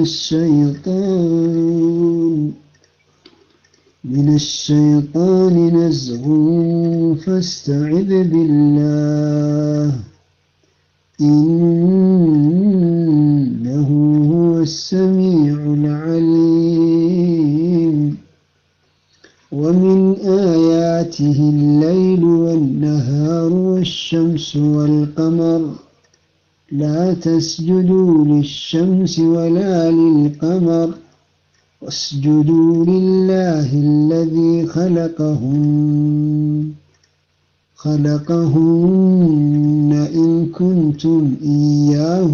الشيطان من الشيطان نزغ فاستعذ بالله إنه هو السميع العليم ومن آياته الليل والنهار والشمس والقمر لا تسجدوا للشمس ولا للقمر واسجدوا لله الذي خلقهن خلقهن إن كنتم إياه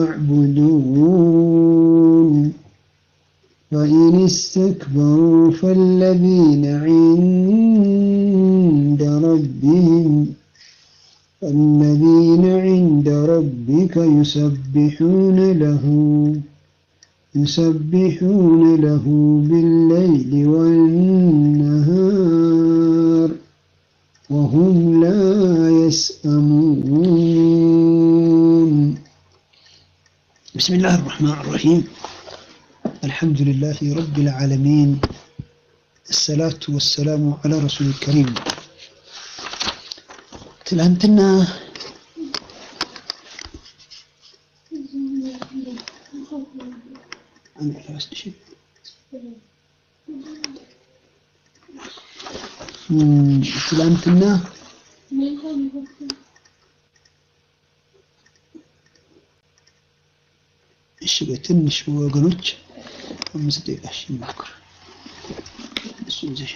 تعبدون فإن استكبروا فالذين عند ربهم الذين عند ربك يسبحون له يسبحون له بالليل والنهار وهم لا يسأمون بسم الله الرحمن الرحيم الحمد لله رب العالمين الصلاة والسلام على رسول الكريم ትላንትና ትላንትና እሺ በትንሽ ወገኖች አምስት ደቂቃ እሺ እንሞክር። እሱ ይዘሽ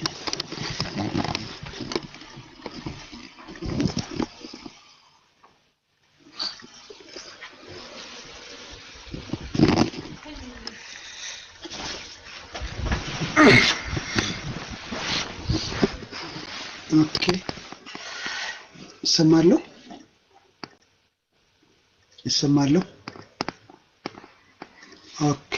ኦኬ ይሰማለሁ ይሰማለሁ። ኦኬ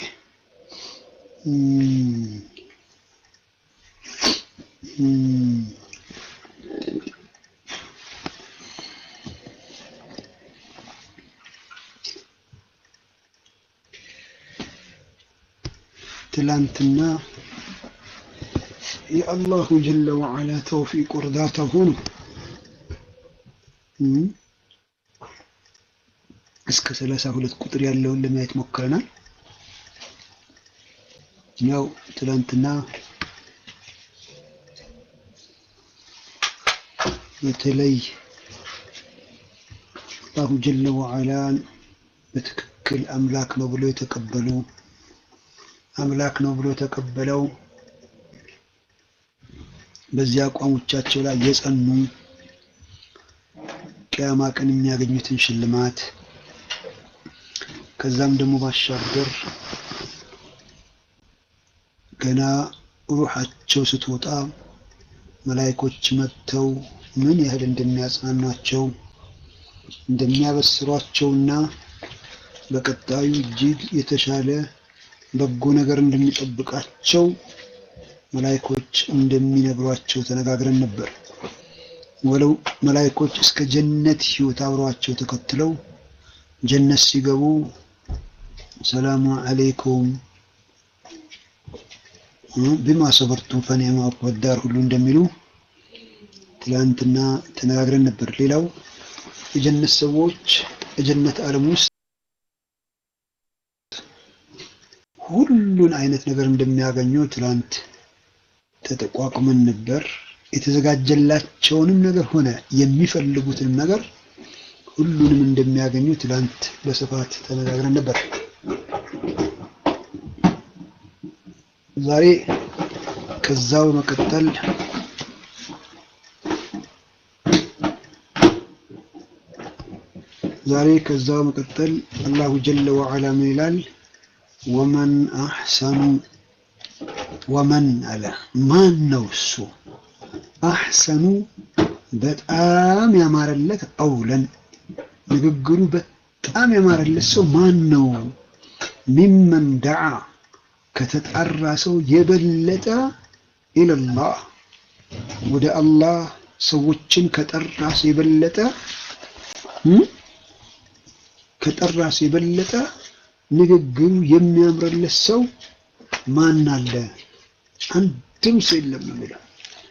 ትላንትና የአላሁ ጀለ ወዓላ ተውፊቅ እርዳታ ሆኖ እስከ ሰላሳ ሁለት ቁጥር ያለውን ለማየት ሞክረናል። ያው ትላንትና በተለይ አላሁ ጀለ ወዓላን በትክክል አምላክ ነው ብሎ የተቀበሉ አምላክ ነው ብሎ ተቀበለው በዚህ አቋሞቻቸው ላይ የጸኑ ቅያማ ቀን የሚያገኙትን ሽልማት ከዛም ደግሞ ባሻገር ገና ሩሓቸው ስትወጣ መላይኮች መጥተው ምን ያህል እንደሚያጽናኗቸው እንደሚያበስሯቸውና በቀጣዩ እጅግ የተሻለ በጎ ነገር እንደሚጠብቃቸው መላይኮች እንደሚነግሯቸው ተነጋግረን ነበር። ወለው መላይኮች እስከ ጀነት ህይወት አብረዋቸው ተከትለው ጀነት ሲገቡ ሰላሙ አለይኩም ቢማ ሰበርቱም ፈኒዕማ ዑቅበድ ዳር ሁሉ እንደሚሉ ትላንትና ተነጋግረን ነበር። ሌላው የጀነት ሰዎች የጀነት ዓለም ውስጥ ሁሉን አይነት ነገር እንደሚያገኙ ትላንት ተጠቋቁመን ነበር። የተዘጋጀላቸውንም ነገር ሆነ የሚፈልጉትንም ነገር ሁሉንም እንደሚያገኙ ትላንት በስፋት ተነጋግረን ነበር። ዛሬ ከዛው በመቀጠል ዛሬ ከዛው በመቀጠል አላሁ ጀለ ወዐላ ምን ይላል? ወመን አሕሰኑ ወመን አለ ማን ነው እሱ አሕሰኑ በጣም ያማረለት ቀውለን ንግግሩ በጣም ያማረለት ሰው ማን ነው? ሚመን ደዓ ከተጣራ ሰው የበለጠ ኢለላህ ወደ አላህ ሰዎችን ከጠራ ሰው የበለጠ ከጠራ ሰው የበለጠ ንግግሩ የሚያምርለት ሰው ማን አለ? አንድም ሰው የለም ነው የሚለው።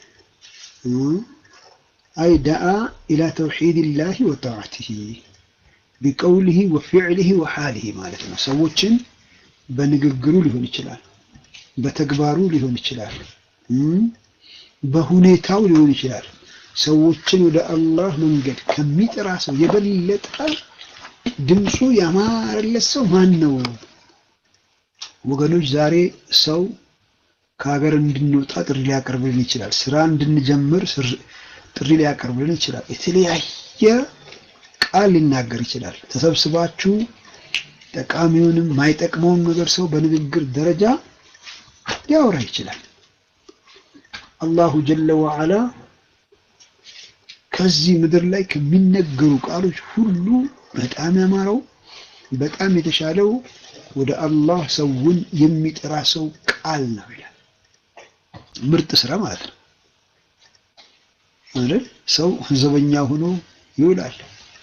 አይ ደአ ኢላ ተውሒድላሂ ወጣዓቲሂ ቢቀውሊሂ ወፊዕሊሂ ወሓሊሂ ማለት ነው። ሰዎችን በንግግሩ ሊሆን ይችላል፣ በተግባሩ ሊሆን ይችላል፣ በሁኔታው ሊሆን ይችላል። ሰዎችን ወደ አላህ መንገድ ከሚጠራ ሰው የበለጠ ድምፁ ያማረለት ሰው ማን ነው? ወገኖች ዛሬ ሰው ከሀገር እንድንወጣ ጥሪ ሊያቀርብልን ይችላል። ስራ እንድንጀምር ጥሪ ሊያቀርብልን ይችላል። የተለያየ ቃል ሊናገር ይችላል። ተሰብስባችሁ ጠቃሚውንም ማይጠቅመውን ነገር ሰው በንግግር ደረጃ ሊያወራ ይችላል። አላሁ ጀለ ወዐላ ከዚህ ምድር ላይ ከሚነገሩ ቃሎች ሁሉ በጣም ያማረው በጣም የተሻለው ወደ አላህ ሰውን የሚጠራ ሰው ቃል ነው ይላል። ምርጥ ስራ ማለት ነው አይደል? ሰው ዘበኛ ሆኖ ይውላል።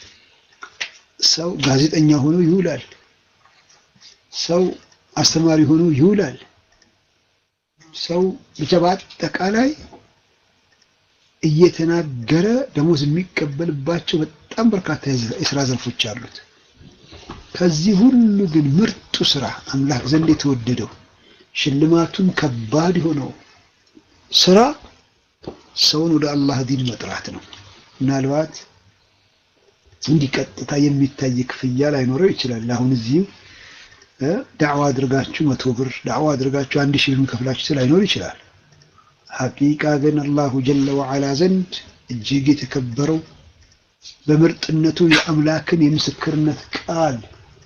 ሰው ጋዜጠኛ ሆኖ ይውላል። ሰው አስተማሪ ሆኖ ይውላል። ሰው ብቻ በአጠቃላይ እየተናገረ ደሞዝ የሚቀበልባቸው በጣም በርካታ የስራ ዘርፎች አሉት። ከዚህ ሁሉ ግን ምርጡ ስራ አምላክ ዘንድ የተወደደው ሽልማቱን ከባድ የሆነው ስራ ሰውን ወደ አላህ ዲን መጥራት ነው። ምናልባት እንዲህ ቀጥታ የሚታይ ክፍያ ላይኖረው ይችላል። አሁን እዚህም ዳዕዋ አድርጋችሁ መቶ ብር ዳዕዋ አድርጋችሁ አንድ ሺህ ብር ከፍላችሁ ላይኖር ይችላል። ሐቂቃ ግን አላሁ ጀለ ወዐላ ዘንድ እጅግ የተከበረው በምርጥነቱ የአምላክን የምስክርነት ቃል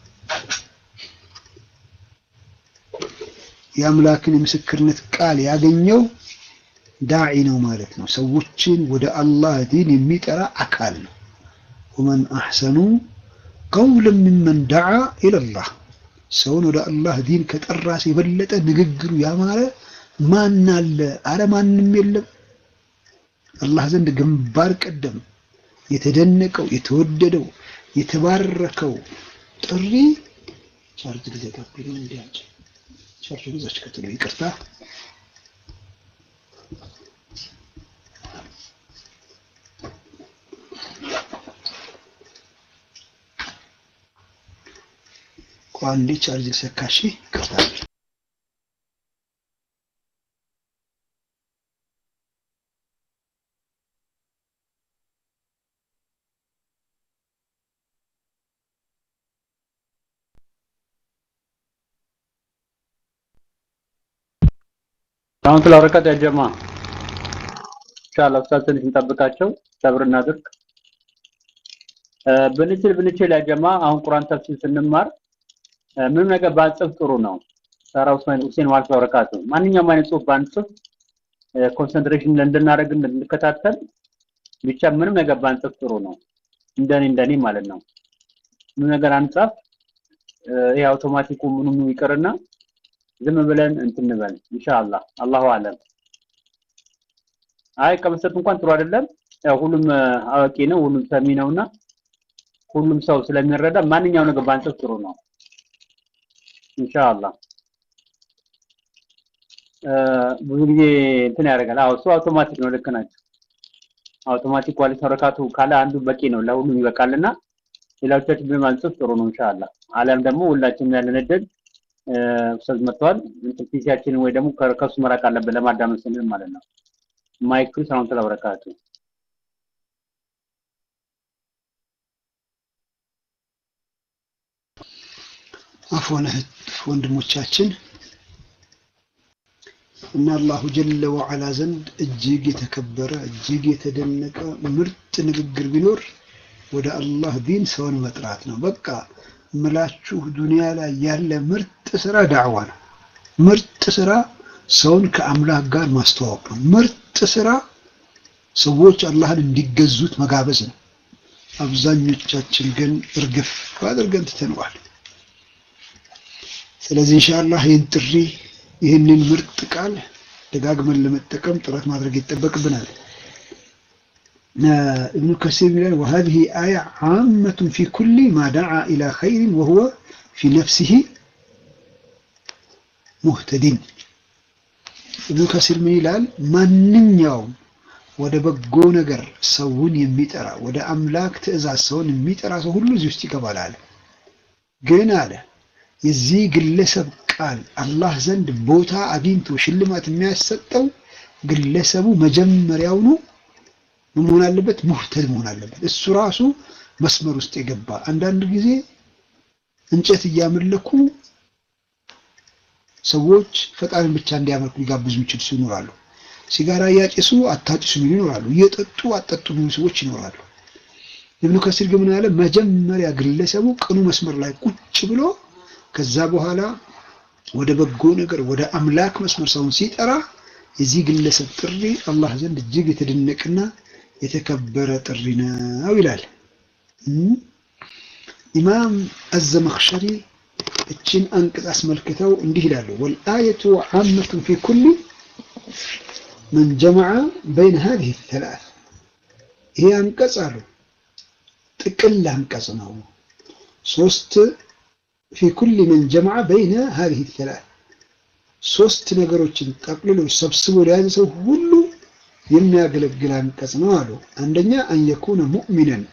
የአምላክን የምስክርነት ቃል ያገኘው ዳዒ ነው ማለት ነው። ሰዎችን ወደ አላህ ዲን የሚጠራ አካል ነው። ወመን አሕሰኑ ቀውለን ሚመን ደዓ ኢለላህ ሰውን ወደ አላህ ዲን ከጠራ ሰው የበለጠ ንግግሩ ያማረ ማን አለ? አረ ማንም የለም። አላህ ዘንድ ግንባር ቀደም የተደነቀው የተወደደው የተባረከው ጥሪ ቻርጅ ጊዜ ጋብሎ እንዲያጭ ቻርጅ ጊዜች ከተሉ ይቅርታ ቋንዴ ቻርጅ ሰካሺ ይቅርታ አሁን ስለወረቀት ያጀማ ኢንሻአላህ ኡስታዝ ትንሽ እንጠብቃቸው፣ ሰብር እናድርግ። ብንችል ብንችል ያጀማ አሁን ቁርአን ተፍሲር ስንማር ምንም ነገር ባንጽፍ ጥሩ ነው። ሰራ ኡስማን ሁሴን ማለት ወረቀቱ ማንኛውም አይነት ጽሁፍ ባንጽፍ ኮንሰንትሬሽን እንድናደርግ እንድንከታተል ብቻ ምንም ነገር ባንጽፍ ጥሩ ነው። እንደኔ እንደኔ ማለት ነው። ምንም ነገር አንጻፍ ይሄ አውቶማቲኩ ምኑም ይቅርና ዝም ብለን እንትን እንበል ኢንሻአላህ አላሁ አለም። አይ ከመስጠት እንኳን ጥሩ አይደለም። ያው ሁሉም አዋቂ ነው፣ ሁሉም ሰሚ ነውና ሁሉም ሰው ስለሚረዳ ማንኛው ነገር ባንጽፍ ጥሩ ነው ኢንሻአላህ። ብዙ ጊዜ እንትን ያደርጋል። አዎ እሱ አውቶማቲክ ነው። ልክ ናቸው። አውቶማቲክ ኳሊቲ ተረካቱ ካለ አንዱ በቂ ነው፣ ለሁሉም ይበቃልና ሌላዎቻችን ብንማንጽፍ ጥሩ ነው ኢንሻአላህ። አለም ደግሞ ሁላችንም ያለን እድል ኡስታዝ መጥተዋል። እንትን ፒሲያችንን ወይ ደግሞ ከሱ መራቅ አለብን ለማዳመጥ ስንል ማለት ነው። ማይክ ሰላም ተላበረካቱ አፎን እህት ወንድሞቻችን እና አላሁ ጀለ ወዐላ ዘንድ እጅግ የተከበረ እጅግ የተደነቀ ምርጥ ንግግር ቢኖር ወደ አላህ ዲን ሰውን መጥራት ነው። በቃ ምላችሁ ዱንያ ላይ ያለ ምርጥ ስራ ዳዕዋ ነው። ምርጥ ስራ ሰውን ከአምላክ ጋር ማስተዋወቅ ነው። ምርጥ ስራ ሰዎች አላህን እንዲገዙት መጋበዝ ነው። አብዛኞቻችን ግን እርግፍ አድርገን ትተነዋል። ስለዚህ ኢንሻአላህ ይህን ጥሪ ይህንን ምርጥ ቃል ደጋግመን ለመጠቀም ጥረት ማድረግ ይጠበቅብናል። ابن كثير يقول وهذه آية عامة في كل ما دعا إلى خير وهو في نفسه ሙህተዲን። ኢብኑ ከሲር ምን ይላል? ማንኛውም ወደ በጎ ነገር ሰውን የሚጠራ ወደ አምላክ ትእዛዝ ሰውን የሚጠራ ሰው ሁሉ እዚህ ውስጥ ይገባል አለ። ግን አለ የዚህ ግለሰብ ቃል አላህ ዘንድ ቦታ አግኝቶ ሽልማት የሚያሰጠው ግለሰቡ መጀመሪያውኑ ምን መሆን አለበት? ሙህተድ መሆን አለበት። እሱ ራሱ መስመር ውስጥ የገባ አንዳንድ ጊዜ እንጨት እያመለኩ ሰዎች ፈጣሪን ብቻ እንዲያመልኩ ሊጋብዙ የሚችሉ ሰው ይኖራሉ። ሲጋራ እያጨሱ አታጭሱ የሚሉ ይኖራሉ። እየጠጡ አጠጡ የሚሉ ሰዎች ይኖራሉ። ኢብኑ ከሲር ግን ምን አለ? መጀመሪያ ግለሰቡ ቅኑ መስመር ላይ ቁጭ ብሎ ከዛ በኋላ ወደ በጎ ነገር ወደ አምላክ መስመር ሰውን ሲጠራ የዚህ ግለሰብ ጥሪ አላህ ዘንድ እጅግ የተደነቀና የተከበረ ጥሪ ነው ይላል። ኢማም አዘመኽሸሪ እችን አንቀጽ አስመልክተው እንዲህ ይላሉ። ወልአየቱ ዓመቱን ፊ ኩሊ መን ጀመዐ በይነ ሃዚሂ ተላት። ይሄ አንቀጽ አሉ ጥቅል አንቀጽ ነው። ሶስት ፊ ኩሊ መን ጀመዐ በይነ ሃዚሂ ተላት ሶስት ነገሮችን ጠቅልሎ ሰብስቦ ለያዘ ሰው ሁሉ የሚያገለግል አንቀጽ ነው አሉ። አንደኛ አን የኩነ ሙእሚነን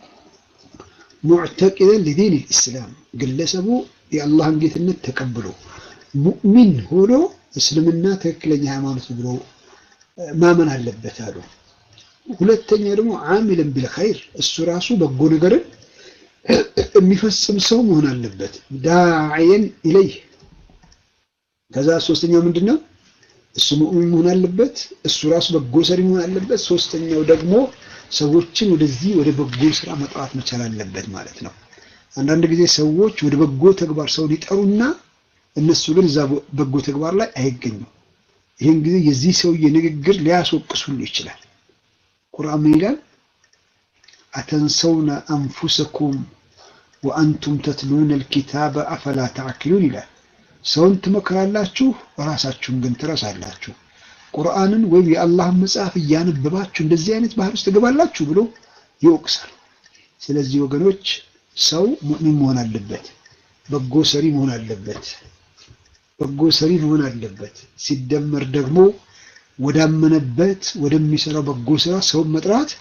ሙዕተቂደን ሊዲን ልእስላም ግለሰቡ የአላህን ጌትነት ተቀብሎ ሙእሚን ሆኖ እስልምና ትክክለኛ ሃይማኖት ብሎ ማመን አለበት አሉ። ሁለተኛ ደግሞ ዓሚለን ቢልኸይር እሱ ራሱ በጎ ነገርን የሚፈጽም ሰው መሆን አለበት። ዳዕየን ኢለይህ ከዛ ሶስተኛው ምንድን ነው? እሱ ሙእሚን መሆን አለበት። እሱ ራሱ በጎ ሰሪ መሆን አለበት። ሶስተኛው ደግሞ ሰዎችን ወደዚህ ወደ በጎ ስራ መጥራት መቻል አለበት ማለት ነው። አንዳንድ ጊዜ ሰዎች ወደ በጎ ተግባር ሰውን ይጠሩና እነሱ ግን እዛ በጎ ተግባር ላይ አይገኙም። ይህን ጊዜ የዚህ ሰውዬ ንግግር ሊያስወቅስ ሁሉ ይችላል። ቁርአን ምን ይላል? አተንሰውነ አንፉሰኩም ወአንቱም ተትሉነ ልኪታበ አፈላ ተዕቂሉን ይላል። ሰውን ትመክራላችሁ፣ ራሳችሁን ግን ትረሳላችሁ። ቁርአንን ወይም የአላህን መጽሐፍ እያነበባችሁ እንደዚህ አይነት ባህር ውስጥ ትገባላችሁ ብሎ ይወቅሳል። ስለዚህ ወገኖች ሰው ሙእሚን መሆን አለበት፣ በጎ ሰሪ መሆን አለበት፣ በጎ ሰሪ መሆን አለበት። ሲደመር ደግሞ ወዳመነበት ወደሚሰራው በጎ ስራ ሰውን መጥራት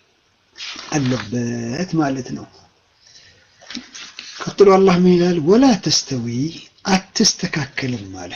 አለበት ማለት ነው። ቀጥሎ አላህ ምን ይላል? ወላ ተስተዊ አትስተካከልም አለ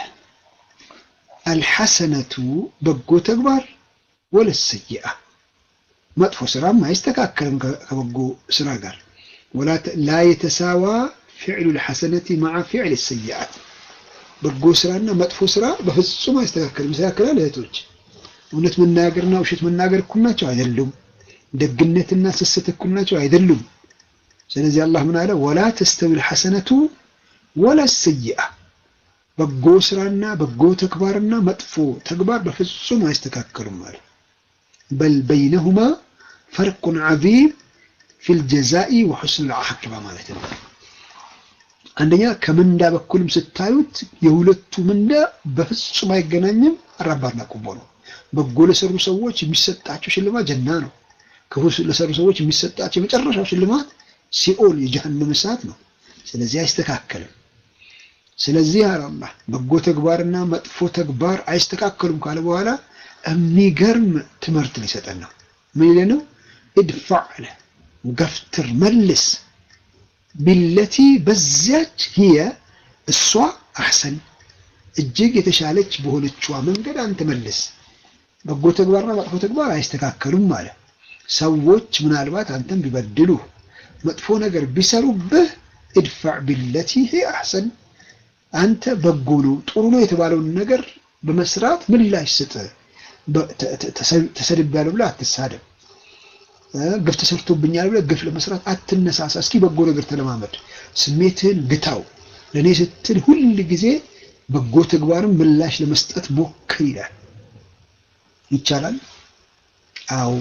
አልሐሰነቱ በጎ ተግባር ወለሰይአ መጥፎ ስራም አይስተካከልም ከበጎ ስራ ጋር ላ የተሳዋ ፊዕሉ ልሐሰነቲ ማዓ ፊዕል ሰይአት በጎ ስራና መጥፎ ስራ በፍጹም አይስተካከልም። ይስተካከላል? እህቶች እውነት መናገርና ውሸት መናገር እኩል ናቸው? አይደሉም። ደግነትና ስስት እኩል ናቸው? አይደሉም። ስለዚህ አላህ ምን አለ? ወላ ተስተዊ ልሐሰነቱ ወላ ሰይአ በጎ ስራና በጎ ተግባርና መጥፎ ተግባር በፍጹም አይስተካከሉም ማለት በል በይነሁማ ፈርቁን ዐዚም ፊል ጀዛኢ ወሑስን ልዓቂባ ማለት ነው። አንደኛ ከምንዳ በኩልም ስታዩት የሁለቱ ምንዳ በፍጹም አይገናኝም። አራባና ቁቦ ነው። በጎ ለሰሩ ሰዎች የሚሰጣቸው ሽልማት ጀና ነው። ክፉ ለሰሩ ሰዎች የሚሰጣቸው የመጨረሻው ሽልማት ሲኦል የጀሃነም እሳት ነው። ስለዚህ አይስተካከልም። ስለዚህ አላህ በጎ ተግባርና መጥፎ ተግባር አይስተካከሉም ካለ በኋላ የሚገርም ትምህርት ሊሰጠን ነው። ምን ይለ ነው? እድፋዕ አለ ገፍትር መልስ ቢለቲ በዚያች ሂየ እሷ አሕሰን እጅግ የተሻለች በሆነችዋ መንገድ አንተ መልስ። በጎ ተግባርና መጥፎ ተግባር አይስተካከሉም አለ። ሰዎች ምናልባት አንተን ቢበድሉ መጥፎ ነገር ቢሰሩብህ እድፋዕ ቢለቲ ሂየ አሕሰን አንተ በጎ ነው ጥሩ ነው የተባለውን ነገር በመስራት ምላሽ ስጥ። ተሰድቤያለሁ ብለህ አትሳደብ። ግፍ ተሰርቶብኛል ብለህ ግፍ ለመስራት አትነሳሳ። እስኪ በጎ ነገር ተለማመድ። ስሜትህን ግታው። ለእኔ ስትል ሁል ጊዜ በጎ ተግባርን ምላሽ ለመስጠት ሞክር ይላል። ይቻላል? አዎ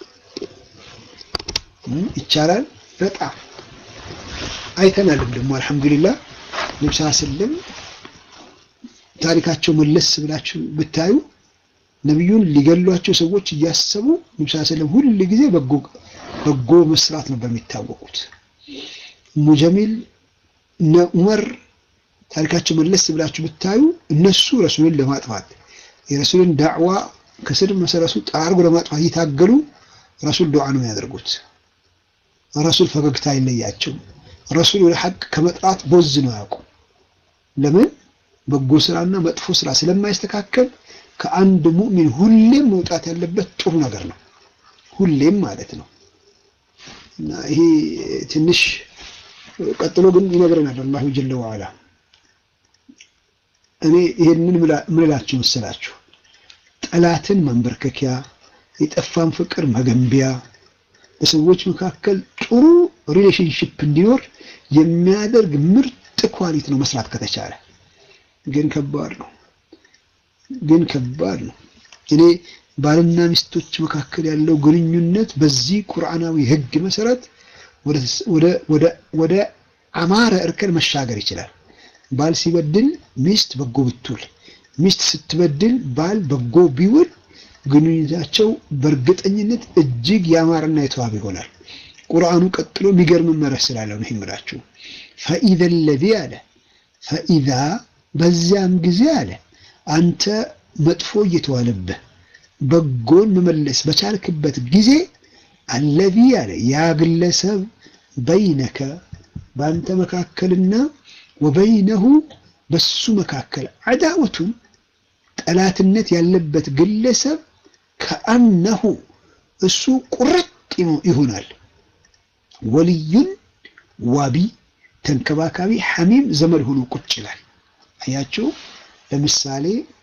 ይቻላል። በጣም አይተናልም ደግሞ አልሐምዱሊላህ ነብስ ስልም ታሪካቸው መለስ ብላችሁ ብታዩ ነቢዩን ሊገሏቸው ሰዎች እያሰቡ ነብስ ስልም ሁል ጊዜ በጎ መስራት ነበር የሚታወቁት። ሙጀሚል እነ ዑመር ታሪካቸው መለስ ብላችሁ ብታዩ እነሱ ረሱልን ለማጥፋት የረሱልን ዳዕዋ ከስር መሰረቱ ጠራርጎ ለማጥፋት እየታገሉ ረሱል ዱዓ ነው የሚያደርጉት። ረሱል ፈገግታ አይለያቸውም። ረሱል ወደ ሐቅ ከመጥራት ቦዝ ነው ያውቁ። ለምን በጎ ስራና መጥፎ ስራ ስለማይስተካከል ከአንድ ሙእሚን ሁሌም መውጣት ያለበት ጥሩ ነገር ነው። ሁሌም ማለት ነው። እና ይሄ ትንሽ ቀጥሎ ግን ይነግረናል አላሁ ጀለ ወዐላ። እኔ ይሄንን ምንላችሁ መሰላችሁ? ጠላትን ማንበርከኪያ፣ የጠፋን ፍቅር መገንቢያ፣ በሰዎች መካከል ጥሩ ሪሌሽንሽፕ እንዲኖር የሚያደርግ ምርጥ ኳሊቲ ነው መስራት ከተቻለ። ግን ከባድ ነው። ግን ከባድ ነው። እኔ ባልና ሚስቶች መካከል ያለው ግንኙነት በዚህ ቁርአናዊ ሕግ መሰረት ወደ አማረ እርከን መሻገር ይችላል። ባል ሲበድል ሚስት በጎ ብትውል፣ ሚስት ስትበድል ባል በጎ ቢውል ግንኙነታቸው በእርግጠኝነት እጅግ ያማረና የተዋበ ይሆናል። ቁርአኑ ቀጥሎ የሚገርም መርህ ስላለው ነው የምላችሁ። ፈኢዘ ለዚ አለ ፈኢዛ በዚያም ጊዜ አለ አንተ መጥፎ እየተዋለብህ በጎን መመለስ በቻልክበት ጊዜ አለዚ አለ ያ ግለሰብ በይነከ በአንተ መካከልና ወበይነሁ በሱ መካከል አዳወቱን ጠላትነት ያለበት ግለሰብ ከአነሁ እሱ ቁርጥ ይሆናል። ወልዩን ዋቢ ተንከባካቢ ሐሚም ዘመድ ሆኖ ቁጭ ይላል። አያችሁ፣ ለምሳሌ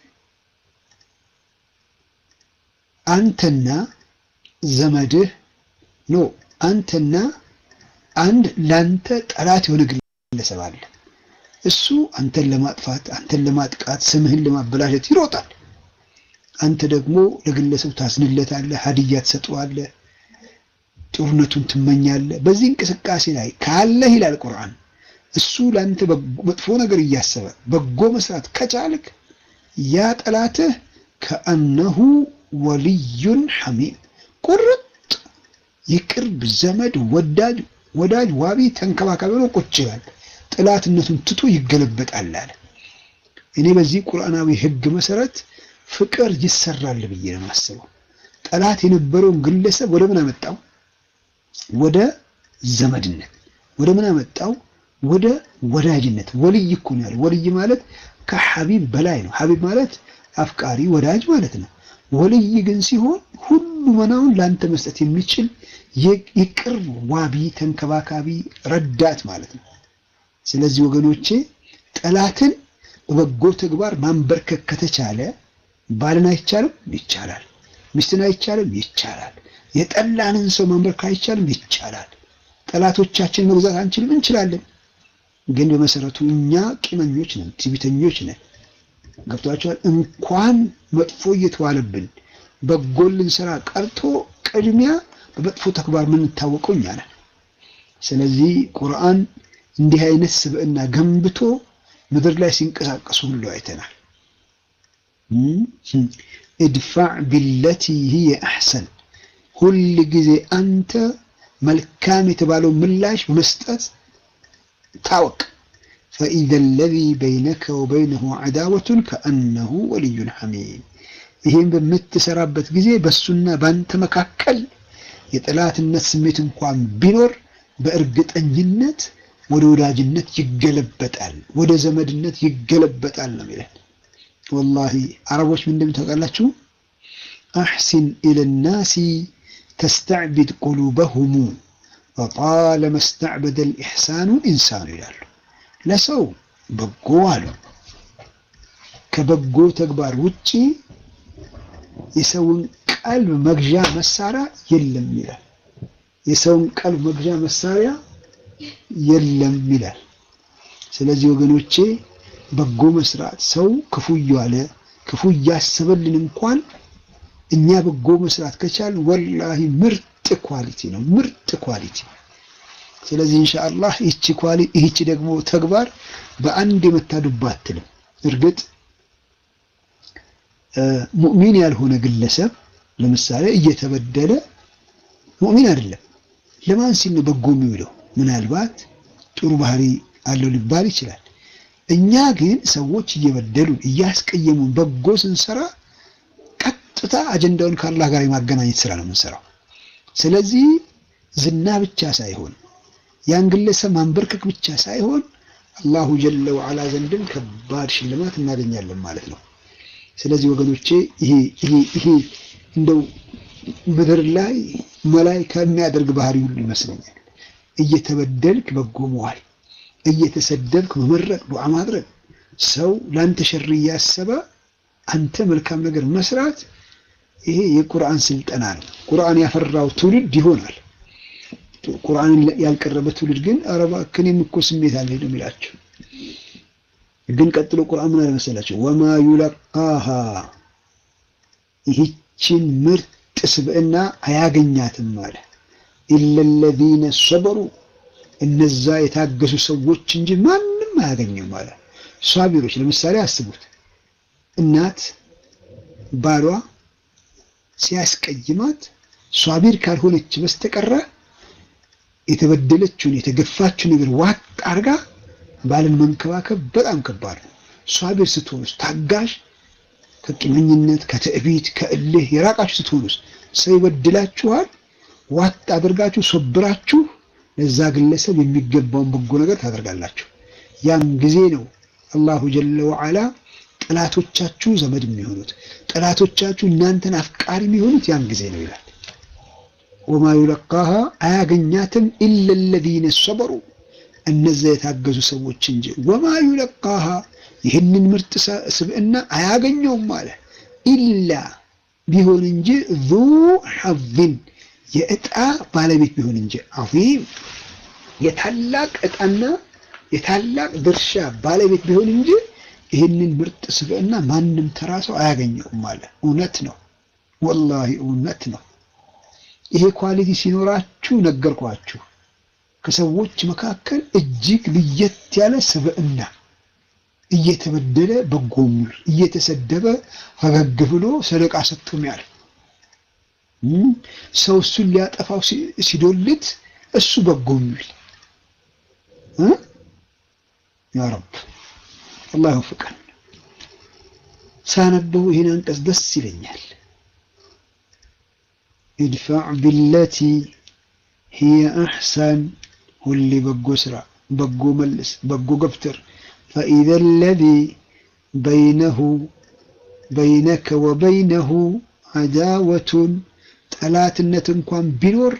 አንተና ዘመድህ ኖ አንተና አንድ ላንተ ጠላት የሆነ ግለሰብ አለ። እሱ አንተን ለማጥፋት አንተን ለማጥቃት ስምህን ለማበላሸት ይሮጣል። አንተ ደግሞ ለግለሰቡ ታዝንለታለህ፣ ሀዲያ ትሰጠዋለህ፣ ጦርነቱን ትመኛለህ። በዚህ እንቅስቃሴ ላይ ካለህ ይላል ቁርአን እሱ ለአንተ መጥፎ ነገር እያሰበ በጎ መስራት ከቻልክ ያ ጠላትህ ከአነሁ ወልዩን ሐሚም ቁርጥ የቅርብ ዘመድ ወዳጅ ወዳጅ ዋቢ ተንከባካቢ ሆኖ ቁጭ ይላል። ጠላትነቱን ትቶ ይገለበጣል አለ። እኔ በዚህ ቁርአናዊ ሕግ መሰረት ፍቅር ይሰራል ብዬ ነው የማስበው። ጠላት የነበረውን ግለሰብ ወደ ምን አመጣው? ወደ ዘመድነት። ወደ ምን አመጣው? ወደ ወዳጅነት። ወልይ እኮ ነው ያለው። ወልይ ማለት ከሐቢብ በላይ ነው። ሐቢብ ማለት አፍቃሪ ወዳጅ ማለት ነው። ወልይ ግን ሲሆን ሁሉ መናውን ለአንተ መስጠት የሚችል የቅርብ ዋቢ፣ ተንከባካቢ፣ ረዳት ማለት ነው። ስለዚህ ወገኖቼ ጠላትን በበጎ ተግባር ማንበርከክ ከተቻለ ባልን አይቻልም? ይቻላል። ሚስትን አይቻልም? ይቻላል። የጠላንን ሰው ማንበርከክ አይቻልም? ይቻላል። ጠላቶቻችን መግዛት አንችልም? እንችላለን። ግን በመሰረቱ እኛ ቂመኞች ነን፣ ትዕቢተኞች ነን። ገብቷቸዋል። እንኳን መጥፎ እየተዋለብን በጎ ልንሰራ ቀርቶ ቅድሚያ በመጥፎ ተግባር የምንታወቀው እኛ ነን። ስለዚህ ቁርአን እንዲህ አይነት ስብዕና ገንብቶ ምድር ላይ ሲንቀሳቀሱ ሁሉ አይተናል። እድፋዕ ቢለቲ ሂየ አሕሰን፣ ሁል ጊዜ አንተ መልካም የተባለው ምላሽ በመስጠት ታወቅ። ፈኢዘ ለዚ በይነከ ወበይነሁ ዐዳወቱን ከአነሁ ወልዩን ሐሚም። ይህም በምትሰራበት ጊዜ በሱና በአንተ መካከል የጠላትነት ስሜት እንኳን ቢኖር በእርግጠኝነት ወደ ወዳጅነት ይገለበጣል፣ ወደ ዘመድነት ይገለበጣል ነው የሚለን። ወላሂ አረቦች ምንድን ታውቃላችሁ? አሕሲን ኢለናሲ ተስተዕቢድ ቁሉበሁሙ ወጣለመ ስተዕበደ ልኢሕሳኑ ኢንሳኑ ይላሉ። ለሰው በጎ አሉ ከበጎ ተግባር ውጪ የሰውን ቀልብ መግዣ መሳሪያ የለም ይላል። የሰውን ቀልብ መግዣ መሳሪያ የለም ይላል። ስለዚህ ወገኖቼ በጎ መስራት ሰው ክፉ እያለ ክፉ እያሰበልን እንኳን እኛ በጎ መስራት ከቻል ወላሂ ምርጥ ኳሊቲ ነው፣ ምርጥ ኳሊቲ። ስለዚህ ኢንሻአላህ ይቺ ኳሊቲ ይቺ ደግሞ ተግባር በአንድ የመታዱባ አትልም። እርግጥ ሙእሚን ያልሆነ ግለሰብ ለምሳሌ እየተበደለ ሙእሚን አይደለም። ለማን ሲል ነው በጎ የሚውለው? ምናልባት ጥሩ ባህሪ አለው ሊባል ይችላል። እኛ ግን ሰዎች እየበደሉን እያስቀየሙን በጎ ስንሰራ ቀጥታ አጀንዳውን ከአላህ ጋር የማገናኘት ስራ ነው የምንሰራው። ስለዚህ ዝና ብቻ ሳይሆን ያን ግለሰብ ማንበርከክ ብቻ ሳይሆን አላሁ ጀለ ወዓላ ዘንድም ከባድ ሽልማት እናገኛለን ማለት ነው። ስለዚህ ወገኖቼ ይሄ ይሄ ይሄ እንደው ምድር ላይ መላይካ የሚያደርግ ባህሪ ሁሉ ይመስለኛል። እየተበደልክ በጎ መዋል፣ እየተሰደብክ መመረቅ፣ ዱዓ ማድረግ፣ ሰው ለአንተ ሸር እያሰበ አንተ መልካም ነገር መስራት፣ ይሄ የቁርአን ስልጠና ነው። ቁርአን ያፈራው ትውልድ ይሆናል። ቁርአንን ያልቀረበ ትውልድ ግን ኧረ እባክህ እኔም እኮ ስሜት አለኝ ነው የሚላቸው። ግን ቀጥሎ ቁርአን ምን አለ መሰላቸው? ወማ ዩለቃሃ ይህችን ምርጥ ስብዕና አያገኛትም አለ ኢለለዚነ ሰበሩ እነዛ የታገሱ ሰዎች እንጂ ማንም አያገኘውም አለ። ሷቢሮች ለምሳሌ አስቡት፣ እናት ባሏ ሲያስቀይማት ሷቢር ካልሆነች በስተቀረ የተበደለችውን የተገፋችውን ነገር ዋጥ አርጋ ባልን መንከባከብ በጣም ከባድ ነው። ሷቢር ስትሆኑስ ታጋሽ ከቂመኝነት ከትዕቢት ከእልህ የራቃችሁ ስትሆኑስ ሰው ይበድላችኋል፣ ዋጥ አድርጋችሁ ሶብራችሁ ለዛ ግለሰብ የሚገባውን በጎ ነገር ታደርጋላችሁ። ያን ጊዜ ነው አላሁ ጀለ ወዓላ ጠላቶቻችሁ ዘመድ የሚሆኑት ጠላቶቻችሁ እናንተን አፍቃሪ የሚሆኑት ያን ጊዜ ነው ይላል። ወማ ዩለቃሃ አያገኛትም ኢለ ለዚነ ሰበሩ እነዚያ የታገዙ ሰዎች እንጂ ወማ ዩለቃሃ ይህንን ምርጥ ስብዕና አያገኘውም አለ ኢላ ቢሆን እንጂ ዙ ሐዝን የዕጣ ባለቤት ቢሆን እንጂ አዚም የታላቅ ዕጣና የታላቅ ድርሻ ባለቤት ቢሆን እንጂ ይህንን ምርጥ ስብዕና ማንም ተራ ሰው አያገኘውም አለ። እውነት ነው፣ ወላሂ እውነት ነው። ይሄ ኳሊቲ ሲኖራችሁ ነገርኳችሁ፣ ከሰዎች መካከል እጅግ ለየት ያለ ስብዕና እየተበደለ በጎ የሚውል እየተሰደበ ፈገግ ብሎ ሰደቃ ሰጥቶ የሚያልፍ ሰው እሱን ሊያጠፋው ሲዶልት እሱ በጎ የሚውል ያ ረብ አላህ ይወፍቀን። ሳነበው ይህን አንቀጽ ደስ ይለኛል። ኢድፋዕ ቢለቲ ሂየ አሕሰን፣ ሁሌ በጎ ስራ፣ በጎ መልስ፣ በጎ ገፍትር ፈኢዘ ለዚ በይነሁ በይነከ ወበይነሁ አዳወቱን ጠላትነት እንኳን ቢኖር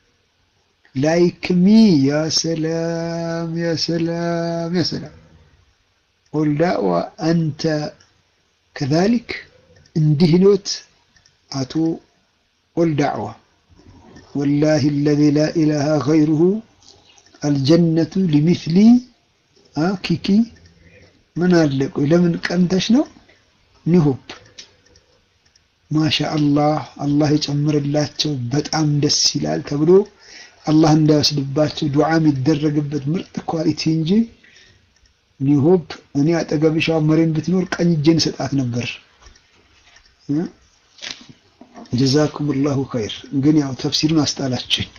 ላይክሚ ያ ሰላም ያ ሰላም ያ ሰላም ቁል ዳዕዋ አንተ ከዛሊክ እንዲህ ኖት አቶ ቁል ዳዕዋ ወላሂ አለዚ ላ ኢላሃ ገይሩሁ አልጀነቱ ሊሚስሊ ኪኪ ምን አለ ቆይ ለምን ቀንተሽ ነው ኒሆፕ ማሻ አላህ አላህ የጨምርላቸው በጣም ደስ ይላል ተብሎ አላህ እንዳይወስድባቸው ዱዓ የሚደረግበት ምርጥ ኳሊቲ እንጂ ኒሆፕ እኔ አጠገብሻ መሬን ብትኖር ቀኝ እጄን ሰጣት ነበር። ጀዛኩም ላሁ ኸይር። ግን ያው ተፍሲሩን አስጣላችኝ።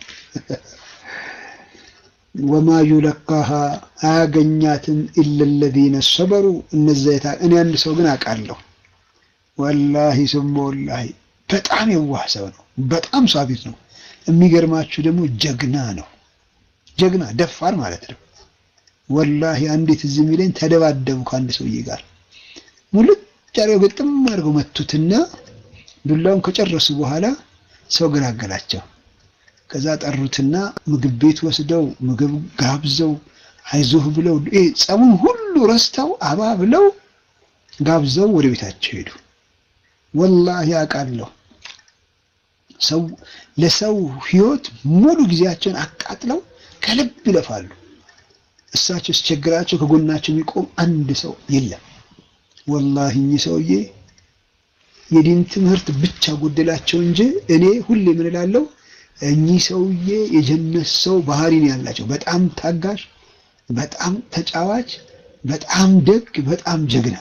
ወማ ዩለቃሃ አያገኛትም ኢለ ለዚነ ሰበሩ እነዚያ እኔ አንድ ሰው ግን አውቃለሁ ወላሂ ስሞ ወላሂ በጣም የዋህ ሰው ነው። በጣም ሳቢት ነው። የሚገርማችሁ ደግሞ ጀግና ነው። ጀግና ደፋር ማለት ነው። ወላሂ አንዴት እዚህ የሚለኝ ተደባደቡ ከአንድ ሰውዬ ጋር ሙልጭ አድርገው ግጥም አድርገው መቱትና ዱላውን ከጨረሱ በኋላ ሰው ገላገላቸው። ከዛ ጠሩትና ምግብ ቤት ወስደው ምግብ ጋብዘው አይዞህ ብለው ጸቡን ሁሉ ረስተው አባ ብለው ጋብዘው ወደ ቤታቸው ሄዱ። ወላሂ አውቃለሁ ሰው ለሰው ህይወት ሙሉ ጊዜያቸውን አቃጥለው ከልብ ይለፋሉ። እሳቸው ሲቸግራቸው ከጎናቸው የሚቆም አንድ ሰው የለም። ወላሂ እኚህ ሰውዬ የዲን ትምህርት ብቻ ጎደላቸው እንጂ እኔ ሁሌ ምን እላለሁ፣ እኚህ ሰውዬ የጀነት ሰው ባህሪ ነው ያላቸው። በጣም ታጋሽ፣ በጣም ተጫዋች፣ በጣም ደግ፣ በጣም ጀግና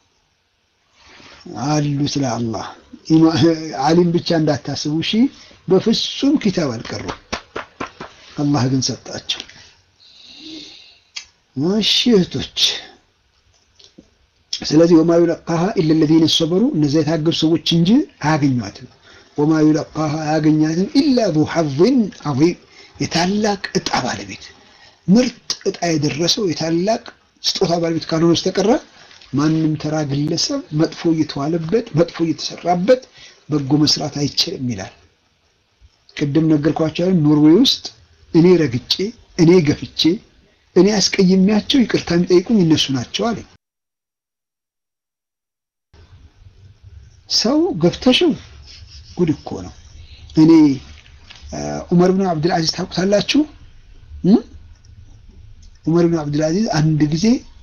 አሉ። ስለ አላህ ዓሊም ብቻ እንዳታስቡ እሺ። በፍጹም ኪታብ አልቀሩም። አላህ ግን ሰጣቸው። እሺ እህቶች ስለዚህ ወማ ዩለቃሃ ኢለ ለዚነ ሰበሩ እነዚያ የታገሱ ሰዎች እንጂ አያገኟትም። ወማ ዩለቃሃ አያገኛትም ኢላ ዙ ሐዝን ዐዚም የታላቅ እጣ ባለቤት ምርጥ እጣ የደረሰው የታላቅ ስጦታ ባለቤት ካልሆነ በስተቀረ ማንም ተራ ግለሰብ መጥፎ እየተዋለበት መጥፎ እየተሰራበት በጎ መስራት አይችልም ይላል። ቅድም ነገርኳቸው። ኖርዌይ ውስጥ እኔ ረግጬ እኔ ገፍቼ እኔ አስቀይሜያቸው ይቅርታ የሚጠይቁኝ እነሱ ናቸው አለ። ሰው ገፍተሽው ጉድ እኮ ነው። እኔ ዑመር ብን አብዱልአዚዝ ታውቁታላችሁ? ዑመር ብን አብዱልአዚዝ አንድ ጊዜ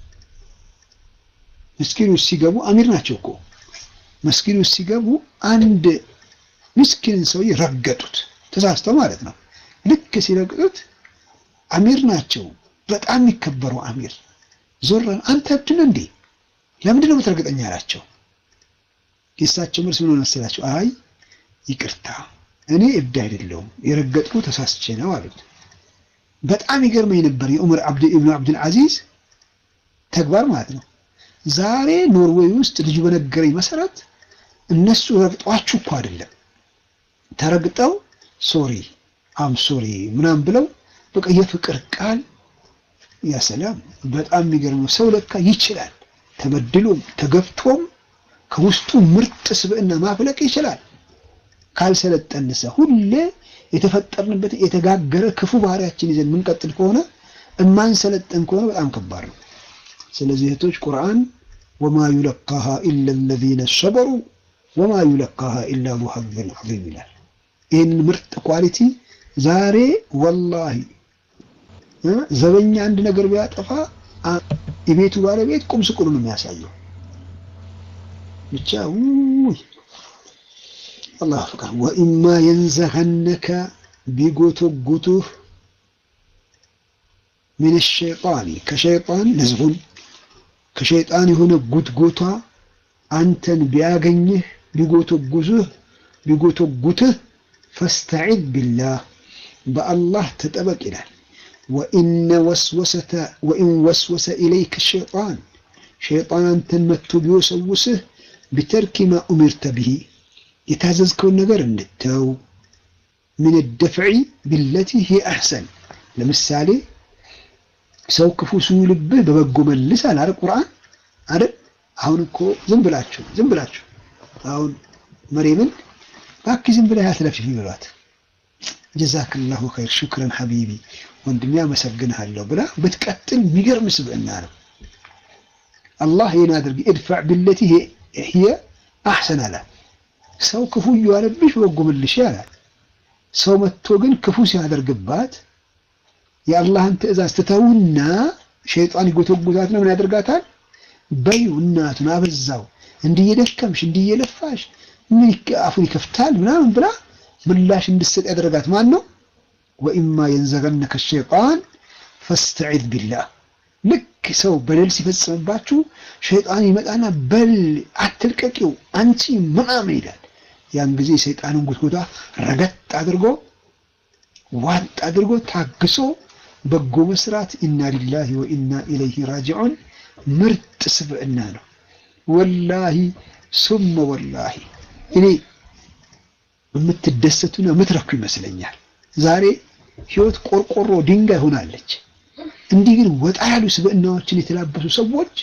መስጊድ ውስጥ ሲገቡ አሚር ናቸው እኮ መስጊድ ውስጥ ሲገቡ አንድ ምስኪንን ሰውዬ ረገጡት፣ ተሳስተው ማለት ነው። ልክ ሲረግጡት አሚር ናቸው፣ በጣም የሚከበሩ አሚር። ዞር አንተ እብድ ነህ እንዴ? ለምንድን ነው የምትረግጠኝ አላቸው። የእሳቸው መልስ ምን መሰላቸው? አይ ይቅርታ፣ እኔ እብድ አይደለሁም የረገጥኩ ተሳስቼ ነው አሉት። በጣም ይገርመኝ ነበር የዑመር ኢብኑ አብዱል አዚዝ ተግባር ማለት ነው። ዛሬ ኖርዌይ ውስጥ ልጁ በነገረኝ መሰረት እነሱ ረግጧችሁ እኮ አይደለም ተረግጠው ሶሪ አም ሶሪ ምናምን ብለው በቃ የፍቅር ቃል ያ ሰላም። በጣም የሚገርመው ሰው ለካ ይችላል። ተበድሎም ተገፍቶም ከውስጡ ምርጥ ስብዕና ማፍለቅ ይችላል። ካልሰለጠንሰ ሁሌ የተፈጠርንበት የተጋገረ ክፉ ባህሪያችን ይዘን የምንቀጥል ከሆነ እማንሰለጠን ከሆነ በጣም ከባድ ነው። ስለዚህ እህቶች ቁርአን ወማ ዩለቃሃ ኢላ ለዚነ ሰበሩ ወማ ዩለቃሃ ኢላ ዙ ሐዝን ዐዚም ይላል። ይህንን ምርጥ ኳሊቲ ዛሬ ወላሂ ዘበኛ አንድ ነገር ቢያጠፋ የቤቱ ባለቤት ቁም ስቅሉ ነው የሚያሳየው። ብቻ ውይ አላህ ፍቃድ ወኢማ የንዘኸነከ ቢጎተጉቱህ ሚን ሸይጣኒ ከሸይጣን ነዝሁን ከሸይጣን የሆነ ጉትጎቷ አንተን ቢያገኝህ ቢጎተጉዝህ ቢጎተጉትህ ፈስተዒዝ ቢላህ በአላህ ተጠበቅ ይላል። ወኢን ወስወሰ ኢለይከ ሸይጣን ሸይጣን አንተን መጥቶ ቢወሰውስህ ቢተርኪ ማ ኡሚርተ ብሂ የታዘዝከውን ነገር እንድተው ምን ደፍዒ ቢለቲ ሂ አሕሰን ለምሳሌ ሰው ክፉ ሲውልብህ በበጎ መልስ አላረ ቁርአን አይደል? አሁን እኮ ዝም ብላችሁ ዝም ብላችሁ አሁን መሬምን ባኪ ዝም ብለህ አትለፍፊ ብሏት ጀዛክላሁ ኸይር ሹክረን ሐቢቢ ወንድሜ አመሰግንሃለሁ ብላ ብትቀጥል የሚገርም ስብዕና ነው። አላህ ይህን አድርጊ እድፋዕ ቢለቲ ሂየ አሕሰን አላት። ሰው ክፉ እየዋለብሽ በጎ መልሽ አላት። ሰው መጥቶ ግን ክፉ ሲያደርግባት የአላህን ትእዛዝ ትተውና ሸይጣን ይጎተጉታት ነው። ምን ያደርጋታል? በዩ እናቱን አበዛው፣ እንዲህ እየደከምሽ እንዲህ እየለፋሽ ምን አፉን ይከፍታል ምናምን ብላ ምላሽ እንድትሰጥ ያደረጋት ማን ነው? ወኢማ የንዘገነከ ሸይጣን ፈስተዒዝ ቢላህ። ልክ ሰው በደል ሲፈጽምባችሁ ሸይጣን ይመጣና በል አትልቀቂው አንቺ ምናምን ይላል። ያን ጊዜ ሰይጣንን ጉትጎታ ረገጥ አድርጎ ዋጥ አድርጎ ታግሶ በጎ መስራት ኢና ሊላሂ ወኢና ኢለይሂ ራጂዑን ምርጥ ስብዕና ነው። ወላሂ ሱመ ወላሂ እኔ የምትደሰቱና የምትረኩ ይመስለኛል። ዛሬ ህይወት ቆርቆሮ ድንጋይ ሆናለች። እንዲህ ግን ወጣ ያሉ ስብዕናዎችን የተላበሱ ሰዎች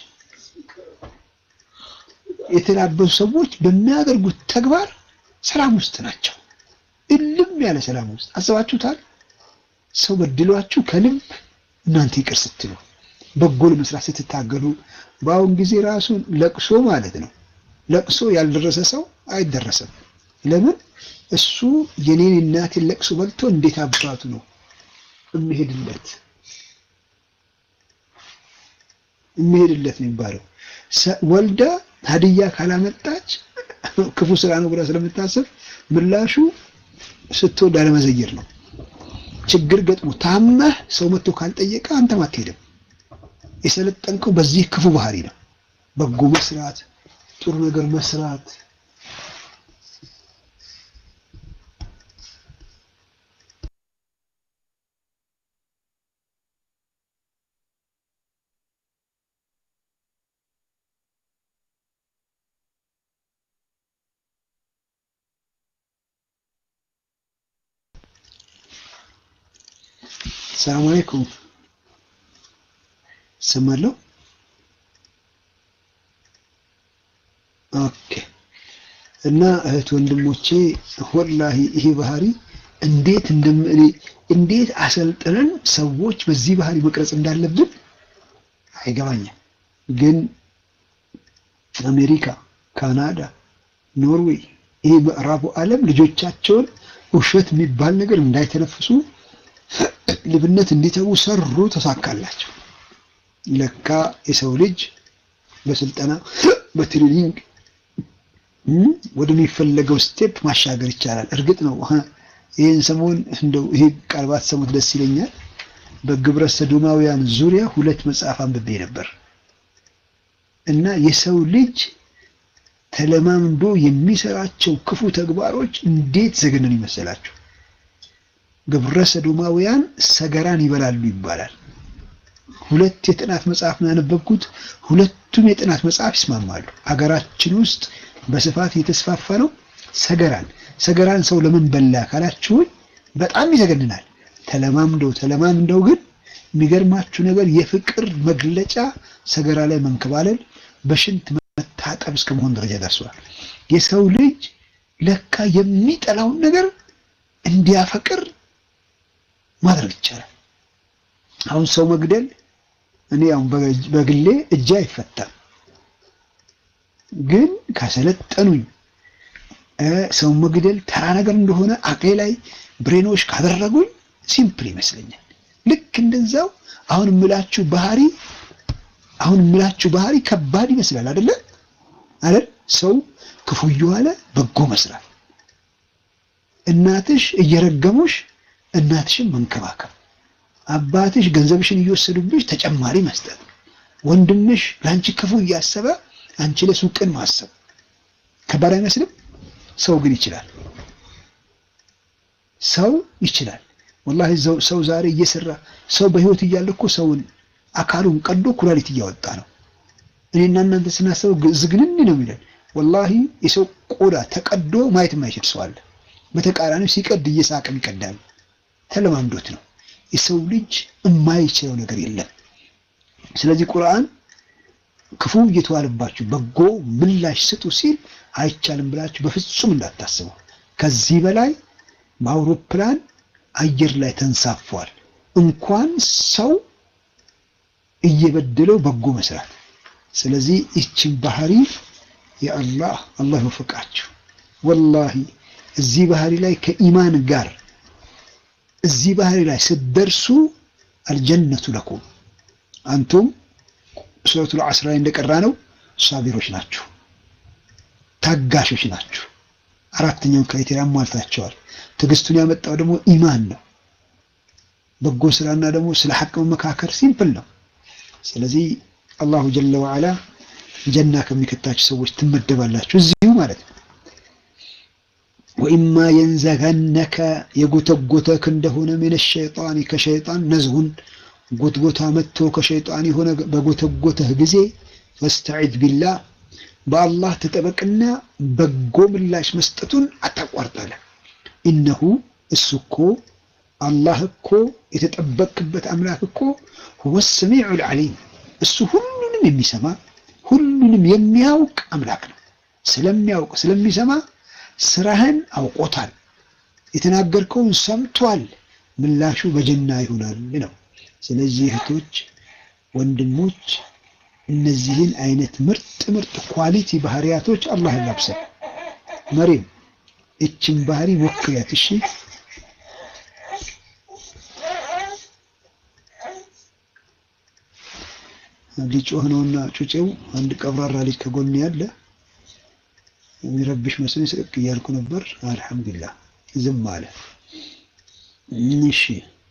የተላበሱ ሰዎች በሚያደርጉት ተግባር ሰላም ውስጥ ናቸው። እልም ያለ ሰላም ውስጥ አስባችሁታል? ሰው በድሏችሁ ከልብ እናንተ ይቅር ስትሉ በጎ ለመስራት ስትታገሉ፣ በአሁን ጊዜ ራሱ ለቅሶ ማለት ነው። ለቅሶ ያልደረሰ ሰው አይደረሰም። ለምን? እሱ የኔን እናቴን ለቅሶ በልቶ እንዴት አባቱ ነው የሚሄድለት የሚሄድለት ነው የሚባለው። ወልዳ ሀዲያ ካላመጣች ክፉ ስራ ነው ብላ ስለምታስብ ምላሹ ስትወልድ አለመዘየር ነው። ችግር ገጥሞ ታመህ ሰው መጥቶ ካልጠየቀ አንተም አትሄድም። የሰለጠንከው በዚህ ክፉ ባህሪ ነው። በጎ መስራት፣ ጥሩ ነገር መስራት ሰላም አለይኩም ሰማለሁ። ኦኬ እና እህት ወንድሞቼ ወላሂ ይሄ ባህሪ እንዴት እንደምን እንዴት አሰልጥነን ሰዎች በዚህ ባህሪ መቅረጽ እንዳለብን አይገባኝም። ግን አሜሪካ፣ ካናዳ፣ ኖርዌይ ይሄ ምዕራቡ ዓለም ልጆቻቸውን ውሸት የሚባል ነገር እንዳይተነፍሱ ልብነት እንዲተዉ ሰሩ፣ ተሳካላቸው። ለካ የሰው ልጅ በስልጠና በትሬኒንግ ወደሚፈለገው ስቴፕ ማሻገር ይቻላል። እርግጥ ነው ይህን ሰሞን እንደው ይሄ ቃል ባትሰሙት ደስ ይለኛል። በግብረ ሰዶማውያን ዙሪያ ሁለት መጽሐፍ አንብቤ ነበር እና የሰው ልጅ ተለማምዶ የሚሰራቸው ክፉ ተግባሮች እንዴት ዘግነን ይመስላችሁ? ግብረ ሰዶማውያን ሰገራን ይበላሉ ይባላል። ሁለት የጥናት መጽሐፍ ነው ያነበብኩት። ሁለቱም የጥናት መጽሐፍ ይስማማሉ። አገራችን ውስጥ በስፋት እየተስፋፋ ነው። ሰገራን ሰገራን ሰው ለምን በላ ካላችሁኝ በጣም ይዘገንናል። ተለማምደው ተለማምደው ግን የሚገርማችሁ ነገር የፍቅር መግለጫ ሰገራ ላይ መንከባለል፣ በሽንት መታጠብ እስከ መሆን ደረጃ ደርሷል። የሰው ልጅ ለካ የሚጠላውን ነገር እንዲያፈቅር ማድረግ ይቻላል። አሁን ሰው መግደል እኔ አሁን በግሌ እጄ አይፈታም፣ ግን ካሰለጠኑኝ ሰው መግደል ተራ ነገር እንደሆነ አቅሌ ላይ ብሬኖች ካደረጉኝ ሲምፕል ይመስለኛል። ልክ እንደዛው አሁን የምላችሁ ባህሪ አሁን የምላችሁ ባህሪ ከባድ ይመስላል አይደለ? አይደል? ሰው ክፉ እየዋለ በጎ መስራት፣ እናትሽ እየረገሙሽ እናትሽን መንከባከብ፣ አባትሽ ገንዘብሽን እየወሰዱብሽ ተጨማሪ መስጠት፣ ወንድምሽ ለአንቺ ክፉ እያሰበ አንቺ ለሱ ቅን ማሰብ ከባድ አይመስልም? ሰው ግን ይችላል። ሰው ይችላል። ወላሂ ሰው ዛሬ እየሰራ ሰው በህይወት እያለ እኮ ሰውን አካሉን ቀዶ ኩላሊት እያወጣ ነው። እኔና እናንተ ስናስበው ዝግንን ነው የሚለን። ወላሂ የሰው ቆዳ ተቀዶ ማየት የማይችል ሰው አለ። በተቃራኒው ሲቀድ እየሳቅም ይቀዳል። ተለማምዶት ነው። የሰው ልጅ የማይችለው ነገር የለም። ስለዚህ ቁርአን ክፉ እየተዋለባችሁ በጎ ምላሽ ስጡ ሲል አይቻልም ብላችሁ በፍጹም እንዳታስቡ። ከዚህ በላይ በአውሮፕላን አየር ላይ ተንሳፏል። እንኳን ሰው እየበደለው በጎ መስራት። ስለዚህ ይችን ባህሪ የአላህ አላህ ይወፍቃችሁ። ወላሂ እዚህ ባህሪ ላይ ከኢማን ጋር እዚህ ባህሪ ላይ ስትደርሱ አልጀነቱ ለኩም አንቱም ሱረቱል ዐስር ላይ እንደቀራ ነው ሳቢሮች ናችሁ፣ ታጋሾች ናችሁ። አራተኛውን ክራይቴሪያ አሟልታቸዋል። ትዕግስቱን ያመጣው ደግሞ ኢማን ነው። በጎ ስራና ደግሞ ስለ ሐቅ መመካከር ሲምፕል ነው። ስለዚህ አላሁ ጀለ ወዐላ ጀና ከሚከታችሁ ሰዎች ትመደባላችሁ እዚሁ ማለት ነው። ወኢማ የንዘገነከ የጎተጎተክ እንደሆነ ምን ሸይጣን ከሸይጣን ነዝሁን ጎትጎታ መጥቶ ከሸይጣን የሆነ በጎተጎተህ ጊዜ ፈስተዒዝ ቢላህ በአላህ ተጠበቅና በጎ ምላሽ መስጠቱን አታቋርጣለህ። ኢነሁ እሱ እኮ አላህ እኮ የተጠበቅበት አምላክ እኮ ሁወ ሰሚዑል ዓሊም እሱ ሁሉንም የሚሰማ ሁሉንም የሚያውቅ አምላክ ነው። ስለሚያውቅ ስለሚሰማ ስራህን አውቆታል። የተናገርከውን ሰምቷል። ምላሹ በጀና ይሆናል ነው። ስለዚህ እህቶች፣ ወንድሞች እነዚህን አይነት ምርጥ ምርጥ ኳሊቲ ባህሪያቶች አላህ ያላብሰን። መሪም እችን ባህሪ ሞክሪያት እሺ። ሊጮህ ነውና ጩጬው አንድ ቀብራራ ልጅ ከጎን ያለ የሚረብሽ መስሎኝ ስቅቅ እያልኩ ነበር። አልሐምዱሊላህ ዝም አለ። እሺ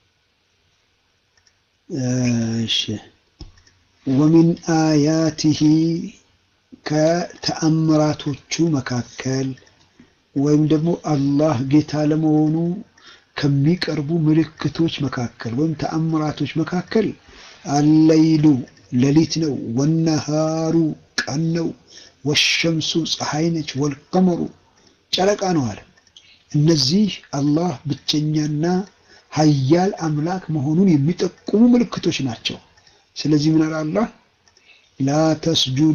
እሺ ወሚን አያቲሂ ከተአምራቶቹ መካከል ወይም ደግሞ አላህ ጌታ ለመሆኑ ከሚቀርቡ ምልክቶች መካከል ወይም ተአምራቶች መካከል አለይሉ ሌሊት ነው፣ ወነሃሩ ቀን ነው፣ ወሸምሱ ፀሐይ ነች፣ ወልቀመሩ ጨረቃ ነው አለ። እነዚህ አላህ ብቸኛና ሀያል አምላክ መሆኑን የሚጠቁሙ ምልክቶች ናቸው። ስለዚህ ምን አለ አላህ ላ ተስጁዱ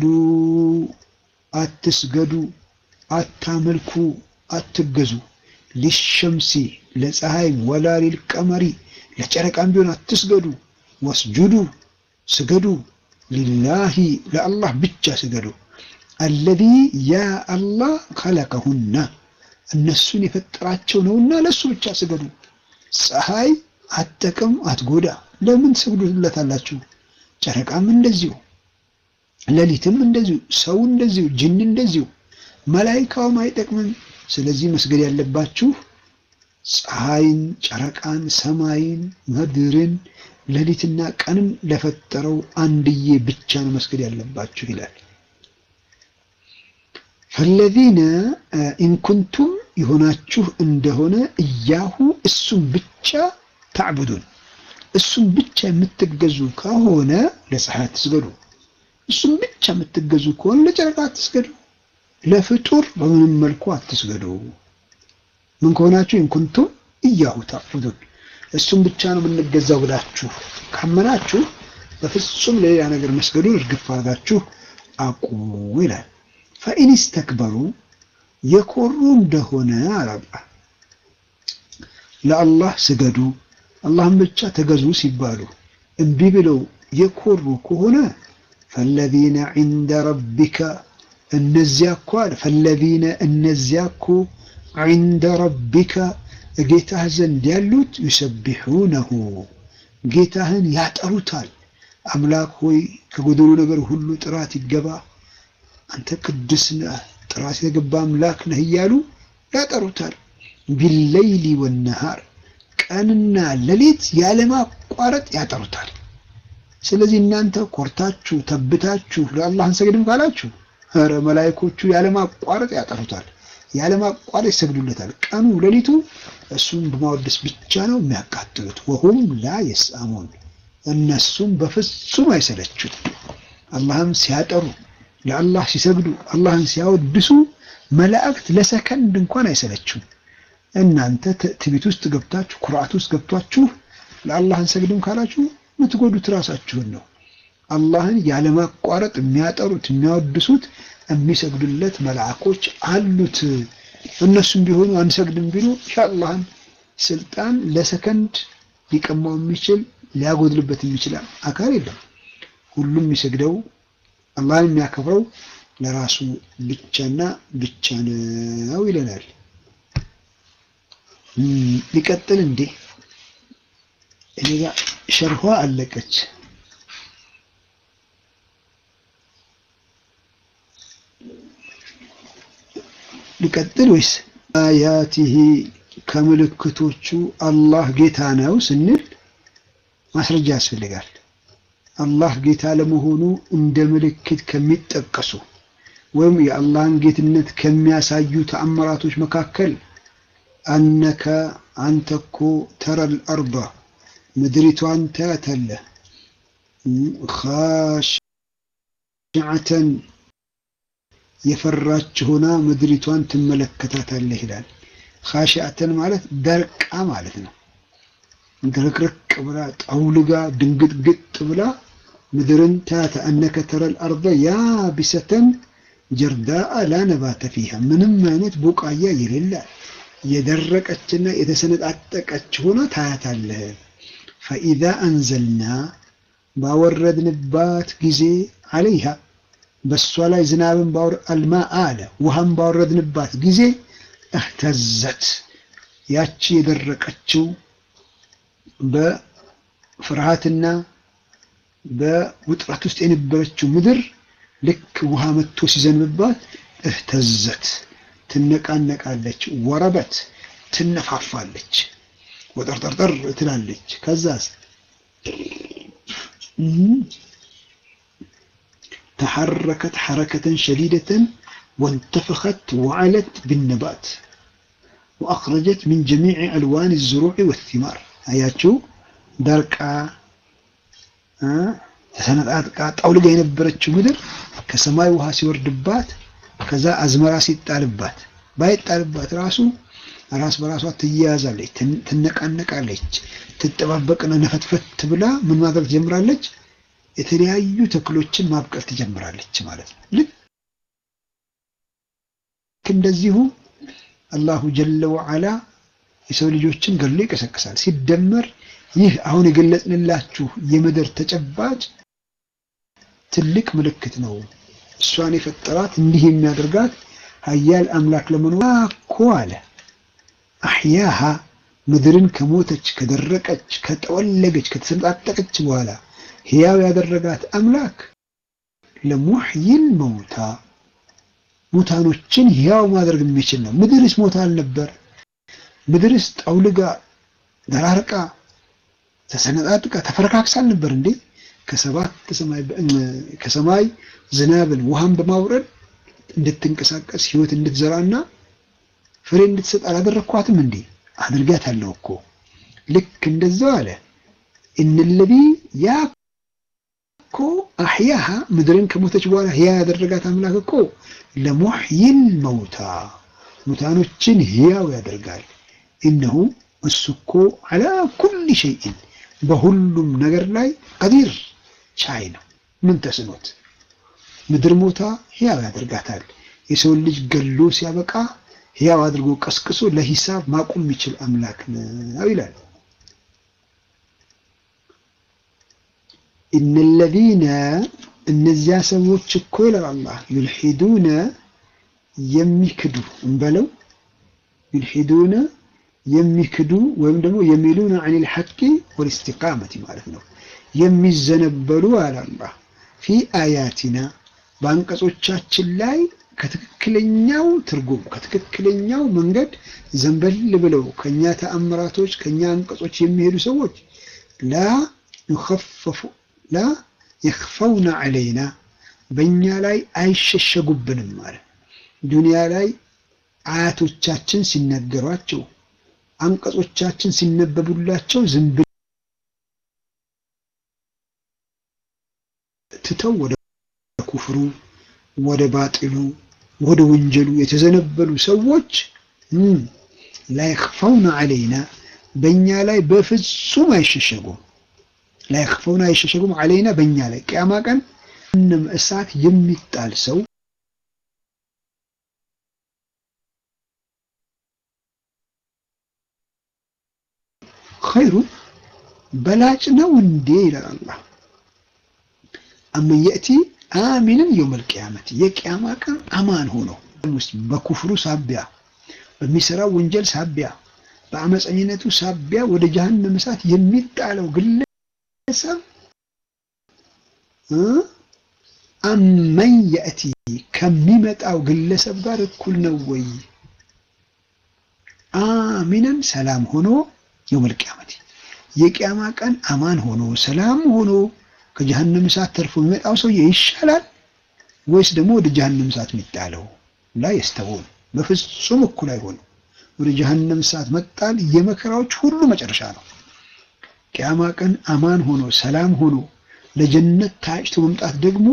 አትስገዱ፣ አታመልኩ፣ አትገዙ ሊሸምሲ ለፀሐይ ወላ ሊልቀመሪ ለጨረቃም ቢሆን አትስገዱ። ወስጁዱ ስገዱ፣ ሊላሂ ለአላህ ብቻ ስገዱ። አለዚ ያ አላህ ከለቀሁና እነሱን የፈጠራቸው ነውና ለእሱ ብቻ ስገዱ። ፀሐይ አትጠቅም አትጎዳ፣ ለምን ትሰግዱለታላችሁ? ጨረቃም እንደዚሁ፣ ሌሊትም እንደዚሁ፣ ሰው እንደዚሁ፣ ጅን እንደዚሁ፣ መላይካውም አይጠቅምም። ስለዚህ መስገድ ያለባችሁ ፀሐይን፣ ጨረቃን፣ ሰማይን፣ ምድርን፣ ሌሊትና ቀንን ለፈጠረው አንድዬ ብቻ ነው መስገድ ያለባችሁ ይላል። ፈለዚነ ኢንኩንቱም የሆናችሁ እንደሆነ እያሁ እሱም ብቻ ታዕቡዱን እሱም ብቻ የምትገዙ ከሆነ ለፀሐይ አትስገዱ። እሱም ብቻ የምትገዙ ከሆነ ለጨረቃ አትስገዱ። ለፍጡር በምንም መልኩ አትስገዱ። ምን ከሆናችሁ ኢንኩንቱም እያሁ ታዕቡዱን እሱም ብቻ ነው የምንገዛው ብላችሁ ካመናችሁ በፍጹም ለሌላ ነገር መስገዱን እርግፍ አድርጋችሁ አቁሙ ይላል። ፈኢን ስተክበሩ የኮሩ እንደሆነ አላላ ለአላህ ስገዱ አላህን ብቻ ተገዙ ሲባሉ እምቢ ብለው የኮሩ ከሆነ ፈለዚነ ዒንደ ረቢከ እነዚያ እኮ አለ ፈለዚነ እነዚያ እኮ ዒንደ ረቢከ ጌታህ ዘንድ ያሉት ዩሰቢሑነሁ ጌታህን ያጠሩታል። አምላክ ሆይ ከጎደሉ ነገር ሁሉ ጥራት ይገባ፣ አንተ ቅዱስ ነህ፣ ጥራት የተገባ አምላክ ነህ እያሉ ያጠሩታል። ቢለይሊ ወነሃር ቀንና ሌሊት ያለማቋረጥ ያጠሩታል። ስለዚህ እናንተ ኮርታችሁ ተብታችሁ ለአላህ አንሰግድም ካላችሁ ኧረ መላይኮቹ ያለማቋረጥ ያጠሩታል፣ ያለማቋረጥ ይሰግዱለታል። ቀኑ ሌሊቱ እሱም በማወደስ ብቻ ነው የሚያቃጥሉት። ወሁም ላ የስአሙን እነሱም በፍጹም አይሰለቹም። አላህም ሲያጠሩ ለአላህ ሲሰግዱ አላህን ሲያወድሱ መላእክት ለሰከንድ እንኳን አይሰለቹም። እናንተ ትዕቢት ውስጥ ገብታችሁ ኩርዓት ውስጥ ገብታችሁ ለአላህ አንሰግድም ካላችሁ የምትጎዱት ራሳችሁን ነው። አላህን ያለማቋረጥ የሚያጠሩት የሚያወድሱት የሚሰግዱለት መላእኮች አሉት። እነሱም ቢሆኑ አንሰግድም ቢሉ የአላህን ስልጣን ለሰከንድ ሊቀማው የሚችል ሊያጎድልበት የሚችል አካል የለም። ሁሉም የሚሰግደው አላህን የሚያከብረው ለራሱ ብቻና ብቻ ነው ይለናል። ሊቀጥል እንዴ? እኔ ጋ ሸርኋ አለቀች። ሊቀጥል ወይስ አያቲሂ ከምልክቶቹ አላህ ጌታ ነው ስንል ማስረጃ ያስፈልጋል። አላህ ጌታ ለመሆኑ እንደ ምልክት ከሚጠቀሱ ወይም የአላህን ጌትነት ከሚያሳዩ ተአምራቶች መካከል አነከ አንተ እኮ ተረል አርዳ ምድሪቷን ታያታለህ፣ ኻሽዐተን የፈራች ሆና ምድሪቷን ትመለከታታለህ ይላል። ኻሽዐተን ማለት ደርቃ ማለት ነው። ድርቅርቅ ብላ ጠውልጋ ድንግጥግጥ ብላ ምድርን ታያታ አነከ ተረል አርዳ ያቢሰተን ጀርዳአ ላ ነባተ ፊሃ ምንም አይነት ቡቃያ የሌላት የደረቀችና የተሰነጣጠቀች ሆና ታያታለህ። ፈኢዛ አንዘልና ባወረድንባት ጊዜ አለይሃ በእሷ ላይ ዝናብን አልማ አለ ውሃን ባወረድንባት ጊዜ እህተዘት ያቺ የደረቀችው በፍርሃትና በውጥረት ውስጥ የነበረችው ምድር ልክ ውሃ መጥቶ ሲዘንብባት እህተዘት ትነቃነቃለች፣ ወረበት ትነፋፋለች፣ ወጠርጠርጠር ትላለች። ከዛስ ተሐረከት ሐረከተን ሸዲደተን ወንተፈኸት ወዐለት ብነባት ወአኽረጀት ሚን ጀሚዕ አልዋን ዝሩዕ ወቲማር። አያችሁ ደርቃ ተሰነጣጥቃ ጣውልጋ የነበረችው ምድር ከሰማይ ውሃ ሲወርድባት ከዛ አዝመራ ሲጣልባት ባይጣልባት ራሱ ራስ በራሷ ትያያዛለች፣ ትነቃነቃለች፣ ትጠባበቅና ነፈትፈት ብላ ምን ማድረግ ትጀምራለች? የተለያዩ ተክሎችን ማብቀል ትጀምራለች ማለት ነው። ልክ እንደዚሁ አላሁ ጀለ ወዓላ የሰው ልጆችን ገሎ ይቀሰቅሳል። ሲደመር ይህ አሁን የገለጽንላችሁ የምድር ተጨባጭ ትልቅ ምልክት ነው። እሷን የፈጠራት እንዲህ የሚያደርጋት ሀያል አምላክ ለመኖር እኮ አለ አሕያሃ ምድርን ከሞተች ከደረቀች ከጠወለገች ከተሰነጣጠቀች በኋላ ሕያው ያደረጋት አምላክ ለሙሕይል መውታ ሙታኖችን ሕያው ማድረግ የሚችል ነው። ምድርስ ሞታ አልነበር? ምድርስ ጠውልጋ ደራርቃ ተሰነጣጥቃ ተፈረካክሳ አልነበር እንዴ? ከሰባት ከሰማይ ዝናብን ውሃን በማውረድ እንድትንቀሳቀስ ህይወት እንድትዘራና ፍሬ እንድትሰጥ አላደረኳትም እንዴ? አድርጋታለሁ እኮ። ልክ እንደዛው አለ እነለዚ ያ እኮ አሕያሃ ምድርን ከሞተች በኋላ ህያ ያደረጋት አምላክ እኮ ለሙሕይል መውታ ሙታኖችን ህያው ያደርጋል። እነሁ እሱ እኮ አላ ኩል ሸይእን በሁሉም ነገር ላይ ቀዲር ቻይ ነው። ምን ተስኖት ምድር ሞታ ህያው ያደርጋታል። የሰውን ልጅ ገሎ ሲያበቃ ህያው አድርጎ ቀስቅሶ ለሂሳብ ማቆም የሚችል አምላክ ነው ይላል። ኢነለዚነ እነዚያ ሰዎች እኮ ይላል አላህ ዩልሒዱነ የሚክዱ እንበለው ዩልሒዱነ የሚክዱ ወይም ደግሞ የሚሉነ አኒል ሐቂ ወልኢስቲቃመቲ ማለት ነው። የሚዘነበሉ አለ አላህ ፊ አያቲና በአንቀጾቻችን ላይ ከትክክለኛው ትርጉም ከትክክለኛው መንገድ ዘንበል ብለው ከኛ ተአምራቶች ከኛ አንቀጾች የሚሄዱ ሰዎች ላ ዩኸፈፉ ላ የኽፈውና ዐለይና በእኛ ላይ አይሸሸጉብንም ማለት ዱንያ ላይ አያቶቻችን ሲነገሯቸው አንቀጾቻችን ሲነበቡላቸው ዝም ትተው ወደ ኩፍሩ ወደ ባጢሉ ወደ ወንጀሉ የተዘነበሉ ሰዎች ላይክፈውና ዐለይና በእኛ ላይ በፍጹም አይሸሸጉም። ላይክፈውና አይሸሸጉም ዐለይና በእኛ ላይ ቅያማ ቀን እንም እሳት የሚጣል ሰው ኸይሩ በላጭ ነው እንዴ ይላል አላህ አመን የእቲ አሚንን የውመል ቂያመት የቂያማ ቀን አማን ሆኖ ውስጥ በኩፍሩ ሳቢያ በሚሰራው ወንጀል ሳቢያ በአመፀኝነቱ ሳቢያ ወደ ጀሀነም እሳት የሚጣለው ግለሰብ አመን የእቲ ከሚመጣው ግለሰብ ጋር እኩል ነው ወይ? አሚነን ሰላም ሆኖ የውመል ቂያመት የቂያማ ቀን አማን ሆኖ ሰላም ሆኖ ከጀሀነም እሳት ተርፎ የሚመጣው ሰውዬ ይሻላል ወይስ ደግሞ ወደ ጀሀነም እሳት የሚጣለው? ላ የስተውን በፍጹም እኩል አይሆንም። ወደ ጀሀነም እሳት መጣል የመከራዎች ሁሉ መጨረሻ ነው። ቅያማ ቀን አማን ሆኖ ሰላም ሆኖ ለጀነት ታጭቶ መምጣት ደግሞ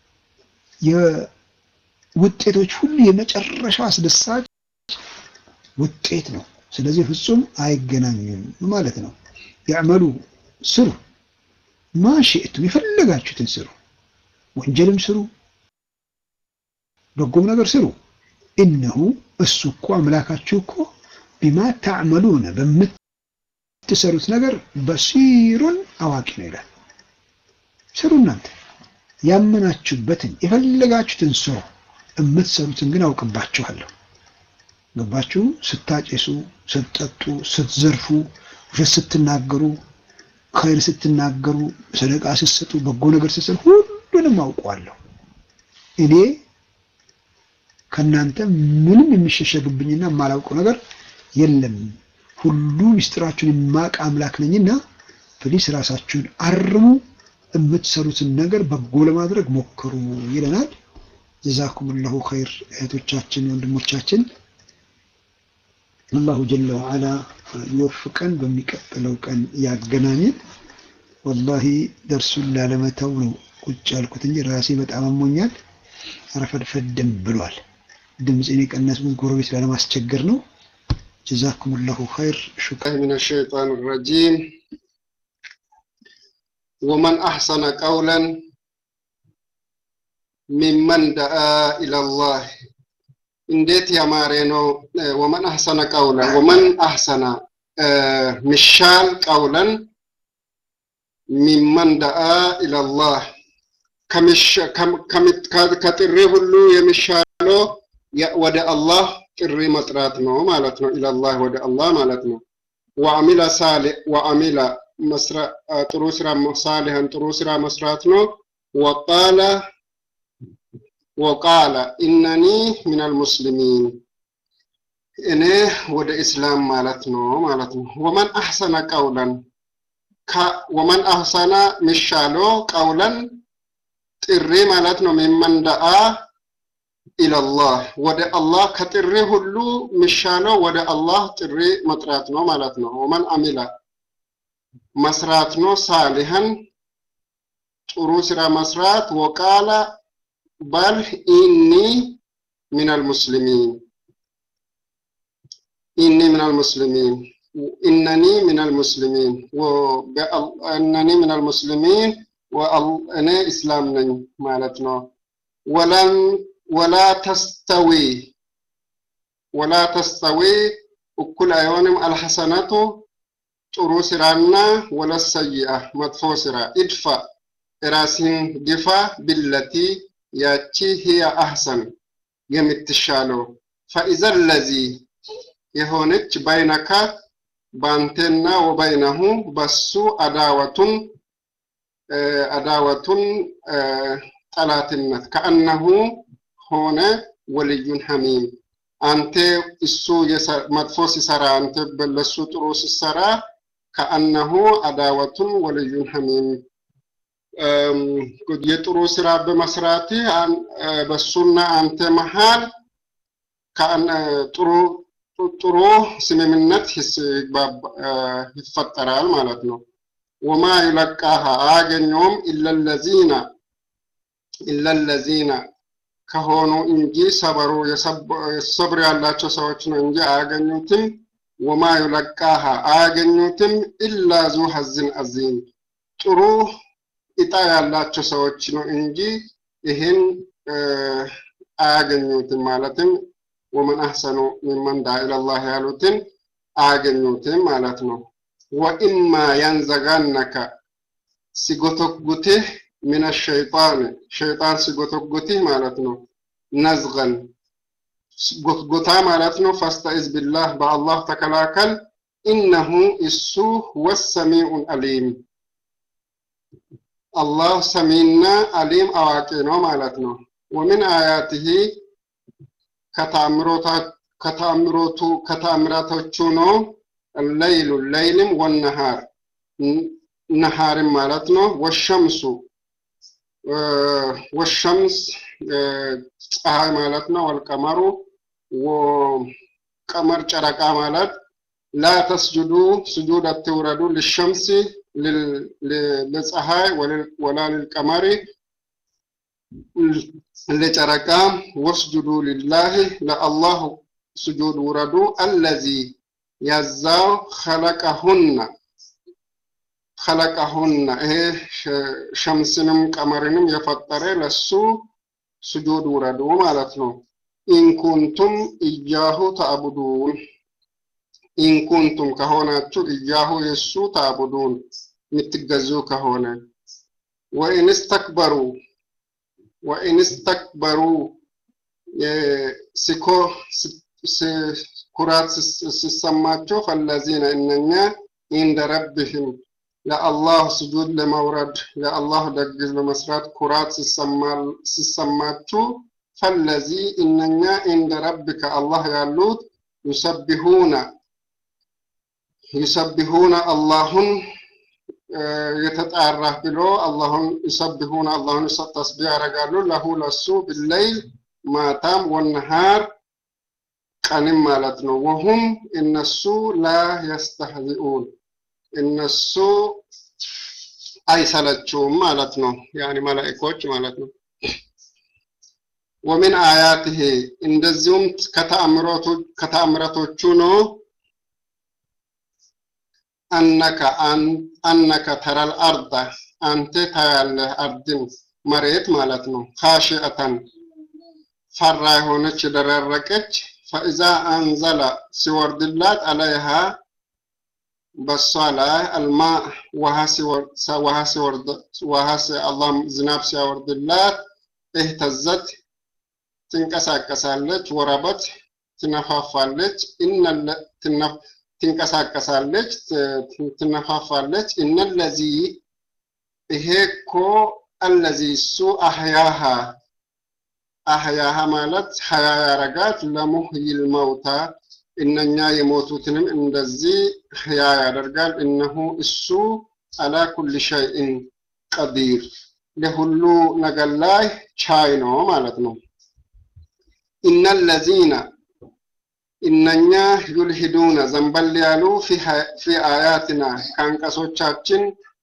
የውጤቶች ሁሉ የመጨረሻው አስደሳች ውጤት ነው። ስለዚህ ፍጹም አይገናኙም ማለት ነው። ያዕመሉ ስሩ ማሽእቱም የፈለጋችሁትን ስሩ፣ ወንጀልም ስሩ፣ በጎም ነገር ስሩ። እነሁ እሱ እኮ አምላካችሁ እኮ ቢማ ታዕመሉነ በምትሰሩት ነገር በሲሩን አዋቂ ነው ይላል። ስሩ እናንተ ያመናችሁበትን የፈለጋችሁትን ስሩ፣ የምትሰሩትን ግን አውቅባችኋለሁ። ገባችሁ? ስታጨሱ፣ ስትጠጡ፣ ስትዘርፉ፣ ውሸት ስትናገሩ ኸይር ስትናገሩ፣ ሰደቃ ስትሰጡ፣ በጎ ነገር ስትሰሩ ሁሉንም አውቀዋለሁ። እኔ ከእናንተ ምንም የሚሸሸግብኝና የማላውቀው ነገር የለም። ሁሉ ምስጢራችሁን የማውቅ አምላክ ነኝና ፕሊስ ራሳችሁን አርሙ፣ የምትሰሩትን ነገር በጎ ለማድረግ ሞክሩ ይለናል። ጀዛኩሙላሁ ኸይር እህቶቻችን፣ ወንድሞቻችን አላሁ ጀለ ወዓላ ይወፍቀን። በሚቀጥለው ቀን ያገናኝን። ወላሂ ደርሱን ላለመተው ነው ቁጭ ያልኩት እንጂ ራሴ በጣም አሞኛል። ረፈድፈድም ብሏል። ድምፄን የቀነስኩት ጎረቤት ላለማስቸገር ነው። ጀዛኩሙላሁ ኸይር ሹክራን من الشيطان الرجيم ومن أحسن قولا ممن دعا إلى الله እንዴት ያማረ ነው ወመን አህሰነ ቀውለን ወመን አህሰነ ሚሻል ቀውለን ሚመን ደአ ኢለላህ ከጥሪ ሁሉ የሚሻለው ወደ አላህ ጥሪ መጥራት ነው ማለት ነው ኢለላህ ወደ አላህ ማለት ነው ወአሚለ ሳሌ ወአሚለ ጥሩ ስራ ሳሊሀን ጥሩ ስራ መስራት ነው ወቃለ ወቃለ ኢነኒ ሚነል ሙስሊሚን እኔ ወደ እስላም ማለት ነው ማለት ነው ወመን አሕሰነ ቀውለን ወመን አሕሰነ ሚሻለው ቀውለን ጥሪ ማለት ነው ሚመን ደአ ኢለላህ ወደ አላህ ከጥሪ ሁሉ ሚሻለው ወደ አላህ ጥሪ መጥራት ነው ማለት ነው ወመን አሚላ መስራት ነው ሳሊሀን ጥሩ ስራ መስራት ወቃለ በል ኢኒ ሚነል ሙስሊሚን ኢኒ ሚነል ሙስሊሚን ኢነኒ ሚነል ሙስሊሚን እነኒ ሚነል ሙስሊሚን እኔ እስላም ነኝ ማለት ነው ወለም ወላ ተስተዊ ወላ ተስተዊ እኩል አይሆንም አልሐሰነቱ ጥሩ ስራና ወለሰይአ መጥፎ ስራ ኢድፋ ራስህን ግፋ ቢለቲ ያቺ ህያ አህሰን የምትሻለው ፈኢዘ ለዚ የሆነች በይነካ በአንቴና ወበይነሁ በሱ አዳወቱን አዳወቱን ጠላትነት ከአነሁ ሆነ ወልዩን ሐሚም አንተ እሱ መጥፎ ሲሰራ አንተ ለሱ ጥሩ ሲሰራ ከአነሁ አዳወቱን ወልዩን ሐሚም የጥሩ ስራ በመስራት በሱና አንተ መሃል ጥሩ ጥሩ ስምምነት ይፈጠራል ማለት ነው ወማ ዩለቃሃ አያገኘውም ኢለለዚነ ኢለለዚነ ከሆኑ እንጂ ሰበሩ ሰብር ያላቸው ሰዎች ነው እንጂ አያገኙትም ወማ ዩለቃሃ አያገኙትም ኢላ ዙ ሐዝን አዚም ጥሩ እጣ ያላቸው ሰዎች ነው እንጂ ይህን አያገኙትም ማለትም ወመን አህሰኑ ሚመን ዳ ኢለላህ ያሉትን አያገኙትም ማለት ነው ወኢማ ያንዘጋነከ ሲጎተጉትህ ምን ሸይጣን ሸይጣን ሲጎተጉትህ ማለት ነው ነዝገን ጎትጎታ ማለት ነው ፈስተኢዝ ቢላህ በአላህ ተከላከል ኢነሁ እሱ ወሰሚዑን አሊም አላህ ሰሚና አሊም አዋቂ ነው ማለት ነው ወምን አያትህ ከተአምሮቱ ከተአምራቶቹ ነው ለይሉ ለይልም ወነሃር ነሃርም ማለት ነው ወሸምሱ ወሸምስ ፀሐይ ማለት ነው ወልቀመሩ ቀመር ጨረቃ ማለት ላ ተስጁዱ ስጁድ አትውረዱ ልሸምሲ ለፀሐይ ወላ ልልቀመሪ ለጨረቃ ወስጁዱ ሊላህ ለአላህ ስጁድ ውረዱ አለዚ ያዛው ኸለቀሁና ኸለቀሁና ይሄ ሸምስንም ቀመርንም የፈጠረ ለሱ ስጁድ ውረዱ ማለት ነው ኢንኩንቱም እያሁ ተአቡዱን ኢንኩንቱም ከሆናችሁ እያሁ የሱ ተአቡዱን የምትገዙ ከሆነ ወኢንስተክበሩ ወኢንስተክበሩ ሲኮ ኩራት ሲሰማቸው ፈለዚነ እነኛ ኢንደ ረብህም ለአላህ ስጁድ ለመውረድ ለአላህ ደግዝ ለመስራት ኩራት ሲሰማችሁ ፈለዚ እነኛ ኢንደ ረብከ አላህ ያሉት ዩሰቢሁነ ዩሰቢሁነ አላሁን የተጣራ ብሎ አላሁን ዩሰቢሁነ አላሁን ተስቢህ ያደርጋሉ ለሁ ለሱ ብለይል ማታም ወነሃር ቀንም ማለት ነው ወሁም እነሱ ላ የስተህዚኡን እነሱ አይሰለችውም ማለት ነው ያኒ መላእኮች ማለት ነው ወሚን አያትህ እንደዚሁም ከተአምራቶቹ ነው አነከ አነከ ተረል አርዳ አንተ ታያለህ አርድን መሬት ማለት ነው። ካሽአተን ፈራ የሆነች የደረረቀች ፈኢዛ አንዘለ ሲወርድላት አለይሃ በሷ ላይ አልማ ውሃ አላህ ዝናብ ሲያወርድላት እህተዘት ትንቀሳቀሳለች፣ ወረበት ትነፋፋለች፣ ትንቀሳቀሳለች፣ ትነፋፋለች። እነለዚ ይሄ እኮ አለዚ እሱ አህያሃ አህያሃ ማለት ሀያ ያረጋት ለሙህይል መውታ እነኛ የሞቱትንም እንደዚህ ህያ ያደርጋል። እነሁ እሱ አላ ኩል ሸይእን ቀዲር ለሁሉ ነገር ላይ ቻይ ነው ማለት ነው። ኢነለዚነ እነኛ ዩልሂዱነ ዘንበል ያሉ ፊ አያትና ከአንቀሶቻችን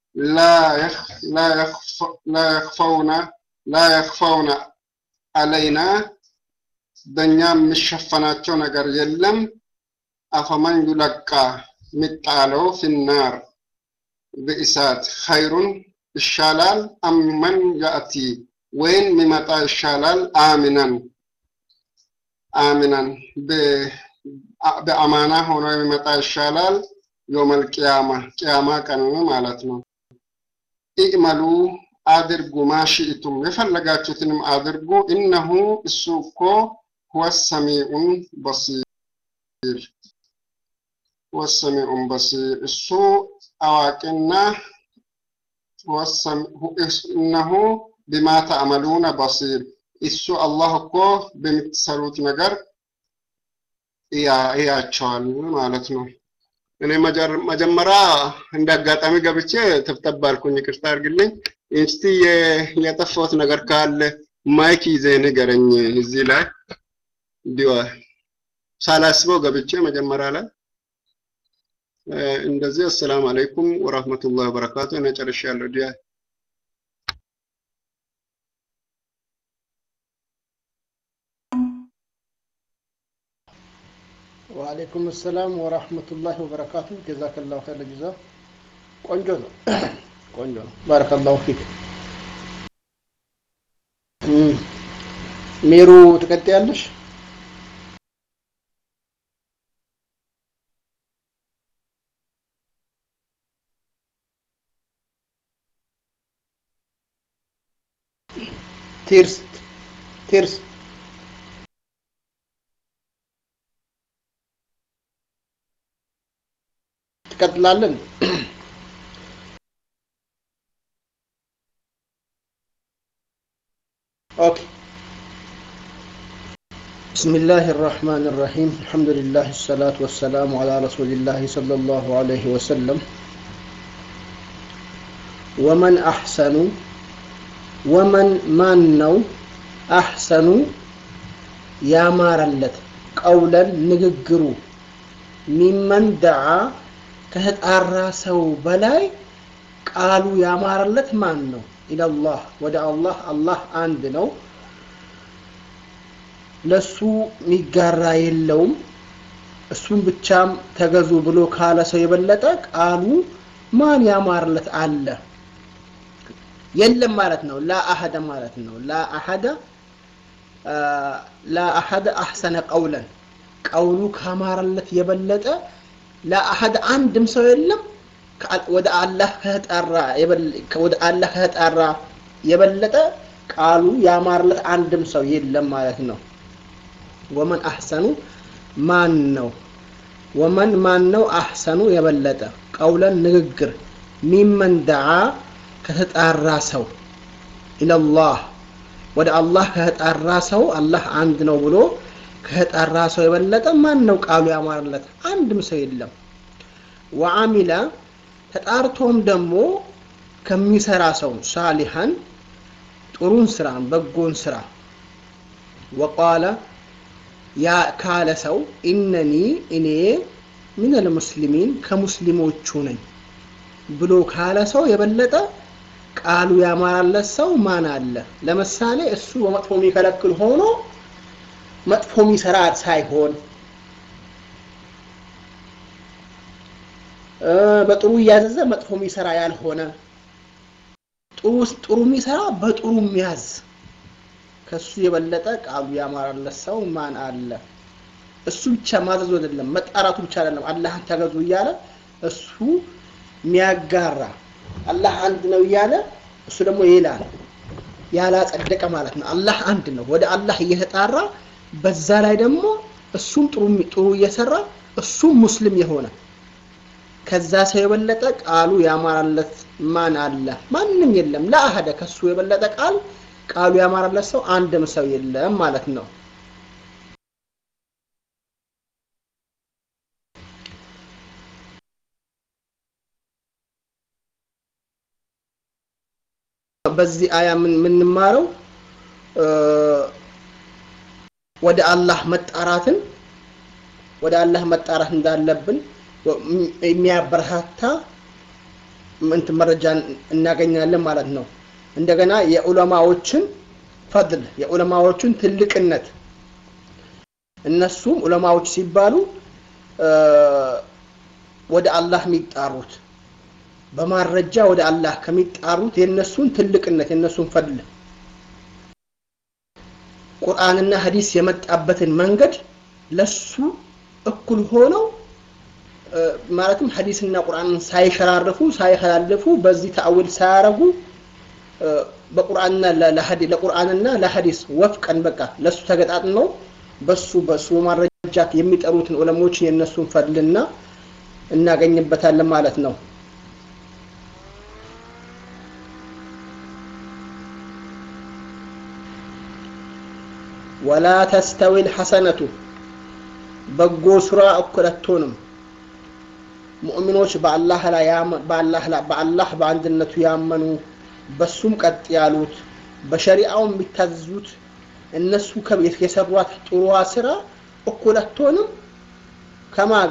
ላ የኽፈውነ አለይና በእኛ የሚሸፈናቸው ነገር የለም። አፈመን ዩለቃ የሚጣለው ፊናር በእሳት ኸይሩን ይሻላል አምመን ያእቲ ወይን የሚመጣ ይሻላል አሚናን አሚናን በአማና ሆኖ የሚመጣ ይሻላል ዮመል ቅያማ ቅያማ ቀን ማለት ነው። ኢዕመሉ አድርጉ ማሽእቱም የፈለጋችሁትንም አድርጉ እነሁ እሱ እኮ ሁወ ሰሚዑን በሲር ወሰሚዑን በሲር እሱ አዋቂና እነሁ ቢማ ተዕመሉነ በሲር እሱ አላህ እኮ በምትሰሩት ነገር እያቸዋል ማለት ነው። እኔ መጀመሪያ እንደ አጋጣሚ ገብቼ ተብተብ አልኩኝ፣ ይቅርታ አድርግልኝ። እስቲ የጠፋሁት ነገር ካለ ማይክ ይዘህ ንገረኝ። እዚህ ላይ እንዲሁ ሳላስበው ገብቼ መጀመሪያ ላይ እንደዚህ አሰላሙ አለይኩም ወራህመቱላሂ ወበረካቱ። እኔ ጨርሻለሁ። ዲያ ወአለይኩም ሰላም ወራህመቱላሂ ወበረካቱ። ጀዛከላሁ ኸይረ ጀዛ። ቆንጆ ነው፣ ቆንጆ ነው። ባረከላሁ ፊክ። ሜሩ ትቀጥያለሽ? ቲርስ ቲርስ ትቀጥላለን። ኦኬ بسم الله الرحمن الرحيم الحمد لله الصلاة والسلام على رسول الله صلى الله عليه وسلم ومن أحسن ومن من نو أحسن يا مارلت قولا نججرو ممن دعا ከተጣራ ሰው በላይ ቃሉ ያማረለት ማን ነው? ኢለላህ ወደ አላህ አላህ አንድ ነው። ለሱ የሚጋራ የለውም። እሱን ብቻም ተገዙ ብሎ ካለ ሰው የበለጠ ቃሉ ማን ያማረለት አለ? የለም ማለት ነው። ላ አሐደ ማለት ነው። ላ አሐደ ላ አሐደ አሕሰነ ቀውለን ቀውሉ ካማረለት የበለጠ ለአሐድ አንድም ሰው የለም ወደ አላህ ከተጣራ ወደ አላህ ከተጣራ የበለጠ ቃሉ ያማረለት አንድም ሰው የለም ማለት ነው። ወመን አሕሰኑ ማን ነው? ወመን ማን ነው? አሕሰኑ የበለጠ ቀውለን ንግግር ሚመን ደዓ ከተጣራ ሰው ኢለላህ ወደ አላህ ከተጣራ ሰው አላህ አንድ ነው ብሎ ከተጣራ ሰው የበለጠ ማን ነው ቃሉ ያማረለት? አንድም ሰው የለም። ወአሚለ ተጣርቶም ደግሞ ከሚሰራ ሰው ሳሊሐን ጥሩን ስራን በጎን ስራ ወቃለ ያ ካለ ሰው ኢነኒ እኔ ሚነል ሙስሊሚን ከሙስሊሞቹ ነኝ ብሎ ካለ ሰው የበለጠ ቃሉ ያማራለት ሰው ማን አለ? ለምሳሌ እሱ በመጥፎ የሚከለክል ሆኖ መጥፎ የሚሰራ ሳይሆን በጥሩ እያዘዘ መጥፎ የሚሰራ ያልሆነ ጥሩ ጥሩ የሚሰራ በጥሩ የሚያዝ ከሱ የበለጠ ቃሉ ያማራለት ሰው ማን አለ? እሱ ብቻ ማዘዙ አይደለም መጣራቱ ብቻ አይደለም አላህን ተገዙ እያለ እሱ የሚያጋራ አላህ አንድ ነው እያለ እሱ ደግሞ ይላል ያላጸደቀ ማለት ነው። አላህ አንድ ነው። ወደ አላህ እየተጣራ በዛ ላይ ደግሞ እሱም ጥሩ ጥሩ እየሰራ እሱም ሙስሊም የሆነ ከዛ ሰው የበለጠ ቃሉ ያማራለት ማን አለ? ማንም የለም። ለአህደ ከሱ የበለጠ ቃል ቃሉ ያማራለት ሰው አንድም ሰው የለም ማለት ነው። በዚህ አያ የምንማረው ወደ አላህ መጣራትን ወደ አላህ መጣራት እንዳለብን የሚያበረታታ እንትን መረጃ እናገኛለን ማለት ነው። እንደገና የዑለማዎችን ፈድል የዑለማዎችን ትልቅነት እነሱም ዑለማዎች ሲባሉ ወደ አላህ የሚጣሩት በማረጃ ወደ አላህ ከሚጣሩት የነሱን ትልቅነት የነሱን ፈድል ቁርአንና ሐዲስ የመጣበትን መንገድ ለሱ እኩል ሆነው ማለትም ሐዲስና ቁርአንን ሳይሸራርፉ ሳይከላልፉ በዚህ ተአዊል ሳያረጉ በቁርአንና ለቁርአንና ለሐዲስ ወፍቀን በቃ ለሱ ተገጣጥመው በሱ በሱ ማረጃት የሚጠሩትን ዑለሞችን የነሱን ፈድልና እናገኝበታለን ማለት ነው። ወላ ተስተዊ ልሐሰነቱ በጎ ስራ እኩል አትሆንም። ሙእሚኖች በአላህ ላይ በአላህ በአንድነቱ ያመኑ በሱም ቀጥ ያሉት በሸሪዓው የሚታዘዙት እነሱ የሰሯት ጥሩዋ ስራ እኩል አትሆንም ከማጋ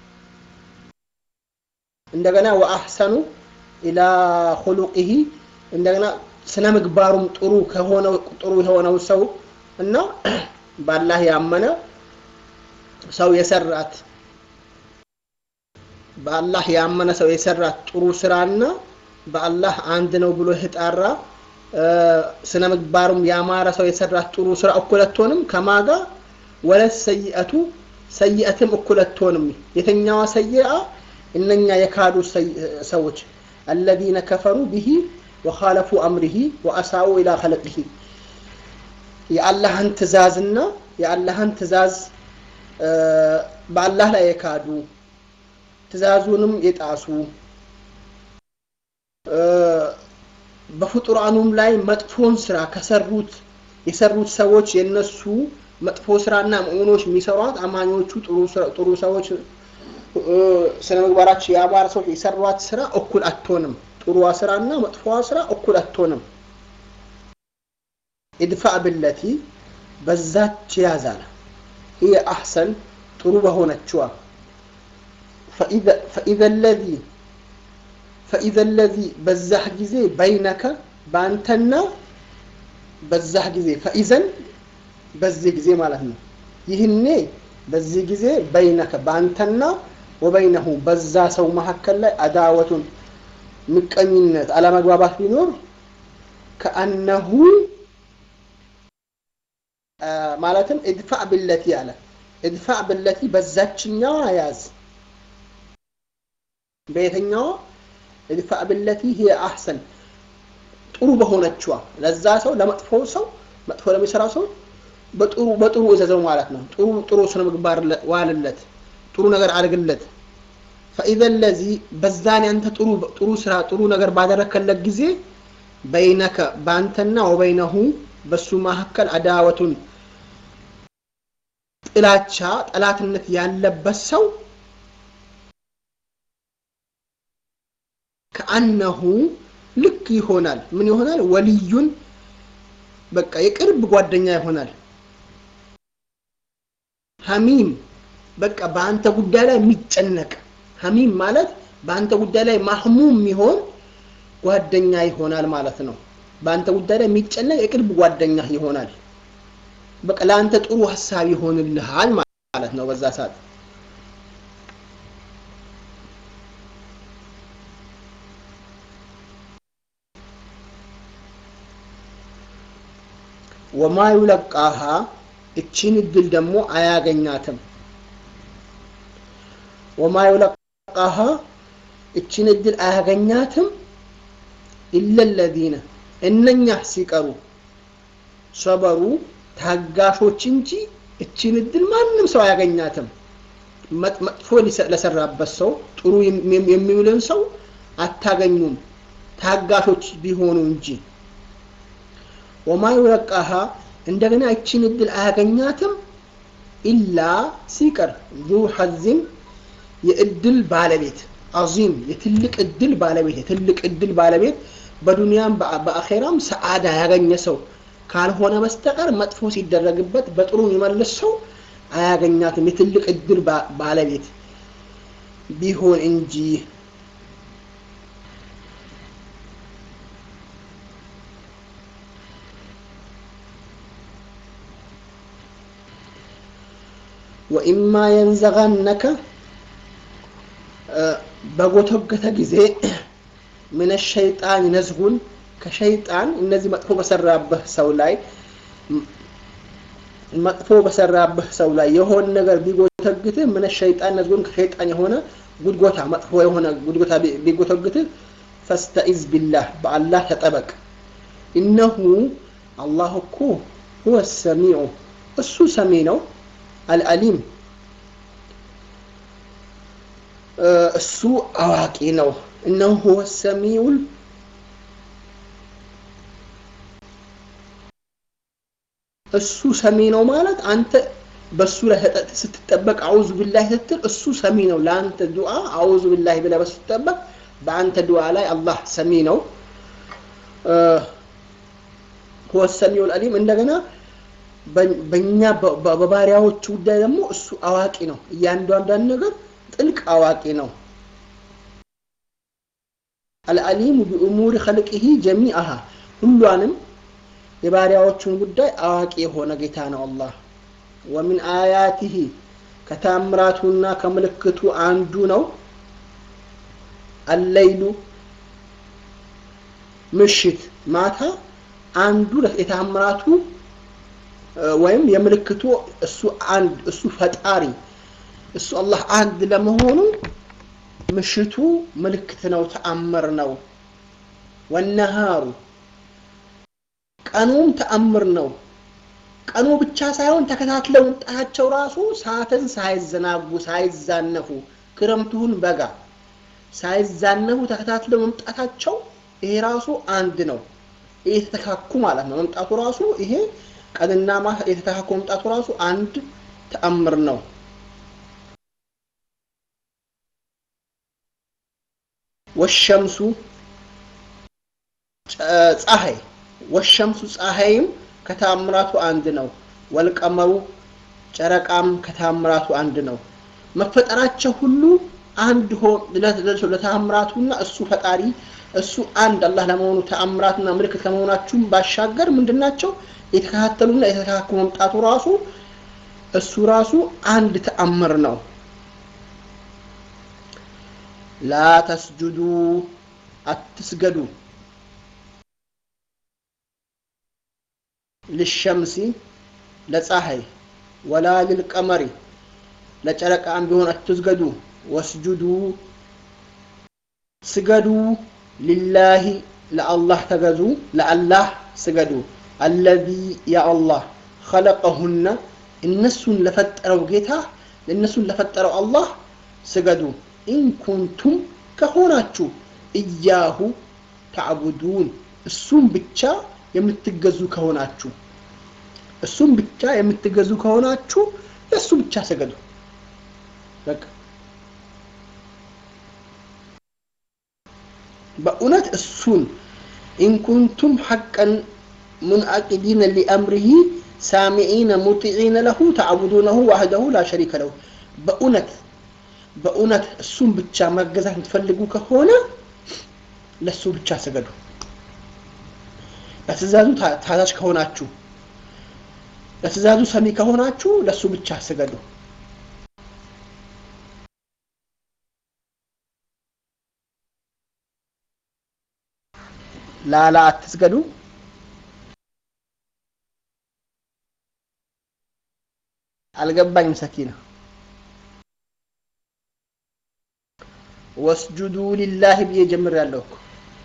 እንደገና ወአሕሰኑ ኢላ ኹሉቂሂ እንደገና ስነ ምግባሩም ጥሩ ከሆነው ጥሩ የሆነው ሰው እና በአላህ ያመነ ሰው የሰራት በአላህ ያመነ ሰው የሰራት ጥሩ ስራና በአላህ አንድ ነው ብሎ የተጣራ ስነ ምግባሩም ያማረ ሰው የሰራት ጥሩ ስራ እኩል አትሆንም ከማጋ ወለት ሰይአቱ ሰይአትም እኩል አትሆንም የተኛዋ ሰይአ እነኛ የካዱ ሰዎች አለዚነ ከፈሩ ቢሂ ወኻለፉ አምሪሂ ወአሳኡ ኢላ ኸለቂሂ የአላህን ትእዛዝና የአላህን ትእዛዝ በአላህ ላይ የካዱ ትእዛዙንም የጣሱ በፍጡራኑም ላይ መጥፎን ስራ ከሰሩት የሰሩት ሰዎች የነሱ መጥፎ ስራና ሙእሚኖች የሚሰሯት አማኞቹ ጥሩ ሰዎች ስነ ምግባራቸው የአማረ ሰዎች የሰሯት ስራ እኩል አትሆንም። ጥሩዋ ስራና መጥፎዋ ስራ እኩል አትሆንም። ኢድፋዕ ብለቲ በዛች ያዛል هي أحسن ጥሩ በሆነችዋ فإذا الذي فإذا الذي በዛህ ጊዜ በይነከ በአንተና በዛህ ጊዜ ፈኢዘን በዚህ ጊዜ ማለት ነው። ይህኔ በዚህ ጊዜ በይነከ በአንተና ወበይነሁ በዛ ሰው መካከል ላይ አዳወቱን ምቀኝነት፣ አለመግባባት ቢኖር ከአነሁ ማለትም እድፋዕ ብለቲ አለ። እድፋዕ ብለቲ በዛችኛዋ ያዝ። በየትኛዋ እድፋዕ ብለቲ ሂየ አሕሰን ጥሩ በሆነችዋ ለዛ ሰው ለመጥፎ ሰው መጥፎ ለሚሰራ ሰው በጥሩ በጥሩ እዘዘው ማለት ነው። ጥሩ ጥሩ ስነ ምግባር ዋልለት፣ ጥሩ ነገር አድርግለት። ፈኢዘ ለዚ በዛን ያንተ ጥሩ ጥሩ ስራ ጥሩ ነገር ባደረከለት ጊዜ በይነከ በአንተና ወበይነሁ በሱ መካከል አዳወቱን ጥላቻ ጠላትነት ያለበት ሰው ከአነሁ ልክ ይሆናል። ምን ይሆናል? ወልዩን በቃ የቅርብ ጓደኛ ይሆናል። ሐሚም በቃ በአንተ ጉዳይ ላይ የሚጨነቅ ሐሚም ማለት በአንተ ጉዳይ ላይ ማህሙም የሚሆን ጓደኛ ይሆናል ማለት ነው። በአንተ ጉዳይ ላይ የሚጨነቅ የቅርብ ጓደኛ ይሆናል። በቃ ለአንተ ጥሩ ሀሳብ ይሆንልሃል ማለት ነው በዛ ሰዓት ወማ ዩለቃሃ እቺን እድል ደግሞ አያገኛትም ወማ ዩለቃሃ እቺን እድል አያገኛትም ኢለ ለዚነ እነኛ ሲቀሩ ሰበሩ ታጋሾች እንጂ እቺን እድል ማንም ሰው አያገኛትም መጥፎ ለሰራበት ሰው ጥሩ የሚውልን ሰው አታገኙም ታጋሾች ቢሆኑ እንጂ ወማ ዩለቃሃ እንደገና እቺን እድል አያገኛትም ኢላ ሲቀር ዙ ሐዝም የእድል ባለቤት አዚም የትልቅ እድል ባለቤት የትልቅ እድል ባለቤት በዱንያም በአኼራም ሰዓዳ ያገኘ ሰው ካልሆነ በስተቀር መጥፎ ሲደረግበት በጥሩ የሚመልስ ሰው አያገኛትም የትልቅ እድል ባለቤት ቢሆን እንጂ ወኢማ የንዘጋነከ በጎተገተ ጊዜ ምን ሸይጣን ነዝጉን ከሸይጣን እነዚህ መጥፎ በሰራብህ ሰው ላይ መጥፎ በሰራብህ ሰው ላይ የሆነ ነገር ቢጎተግትህ ምን ሸይጣን ነዝጉን ከሸይጣን የሆነ ጉድጎታ መጥፎ የሆነ ጉድጎታ ቢጎተግትህ ፈስተኢዝ ቢላህ በአላህ ተጠበቅ ኢነሁ አላህ እኮ ሁወ ሰሚዑ እሱ ሰሚ ነው አልአሊም እሱ አዋቂ ነው እነሁ ሁወ ሰሚዑል እሱ ሰሚ ነው ማለት አንተ በሱ ላይ ስትጠበቅ አውዙ ቢላህ ስትል እሱ ሰሚ ነው ለአንተ ዱዓ አውዙ ቢላህ ብለህ ስትጠበቅ በአንተ ዱዓ ላይ አላህ ሰሚ ነው ሁወ ሰሚዑል አሊም እንደገና በእኛ በባሪያዎቹ ጉዳይ ደግሞ እሱ አዋቂ ነው እያንዳንዷን ነገር ጥልቅ አዋቂ ነው አልአሊሙ ቢኡሙሪ ኸልቂሂ ጀሚአሃ ሁሏንም የባሪያዎቹን ጉዳይ አዋቂ የሆነ ጌታ ነው አላህ ወሚን አያቲሂ ከታምራቱና ከምልክቱ አንዱ ነው አለይሉ ምሽት ማታ አንዱ የታምራቱ ወይም የምልክቱ እሱ አንድ እሱ ፈጣሪ እሱ አላህ አንድ ለመሆኑ ምሽቱ ምልክት ነው ተአምር ነው ወነሃሩ ቀኑም ተአምር ነው ቀኑ ብቻ ሳይሆን ተከታትለው መምጣታቸው ራሱ ሰዓትን ሳይዘናጉ ሳይዛነፉ ክረምቱን በጋ ሳይዛነፉ ተከታትለው መምጣታቸው ይሄ ራሱ አንድ ነው ይሄ የተተካኩ ማለት ነው መምጣቱ ራሱ ይሄ ቀንና ማታ የተተካኩ መምጣቱ ራሱ አንድ ተአምር ነው ወሸምሱ ፀሐይ ወሸምሱ ፀሐይም ከታምራቱ አንድ ነው ወልቀመሩ ጨረቃም ከታምራቱ አንድ ነው መፈጠራቸው ሁሉ አንድ ለታምራቱና እሱ ፈጣሪ እሱ አንድ አላህ ለመሆኑ ተአምራትና ምልክት ከመሆናችሁም ባሻገር ምንድናቸው የተከታተሉና የተካኩ መምጣቱ ራሱ እሱ ራሱ አንድ ተአምር ነው ላ ተስጁዱ አትስገዱ ልሸምሲ ለፀሐይ ወላ ልልቀመሪ ለጨረቃም ቢሆን አትስገዱ ወስጁዱ ስገዱ ሊላሂ ለአላህ ተገዙ ለአላህ ስገዱ አለዚ ያ አላህ ኸለቀሁነ እነሱን ለፈጠረው ጌታ እነሱን ለፈጠረው አላህ ስገዱ ኢንኩንቱም ከሆናችሁ እያሁ ተዕቡዱን እሱም ብቻ የምትገዙ ከሆናችሁ እሱም ብቻ የምትገዙ ከሆናችሁ ለእሱ ብቻ ስገዱ በቃ በእውነት እሱን ኢንኩንቱም ሐቀን ሙንአቂዲነ ሊአምሪሂ ሳሚዒነ ሙጢዒነ ለሁ ተዕቡዱነሁ ዋህደሁ ላ ሸሪከ ለሁ በእውነት በእውነት እሱን ብቻ መገዛት የምትፈልጉ ከሆነ ለእሱ ብቻ ስገዱ ለትእዛዙ ታዛዥ ከሆናችሁ ለትእዛዙ ሰሚ ከሆናችሁ ለእሱ ብቻ ስገዱ ላላ አትስገዱ አልገባኝም ሰኪና ወስጁዱ ሊላህ ብዬ ጀምሬያለሁ እኮ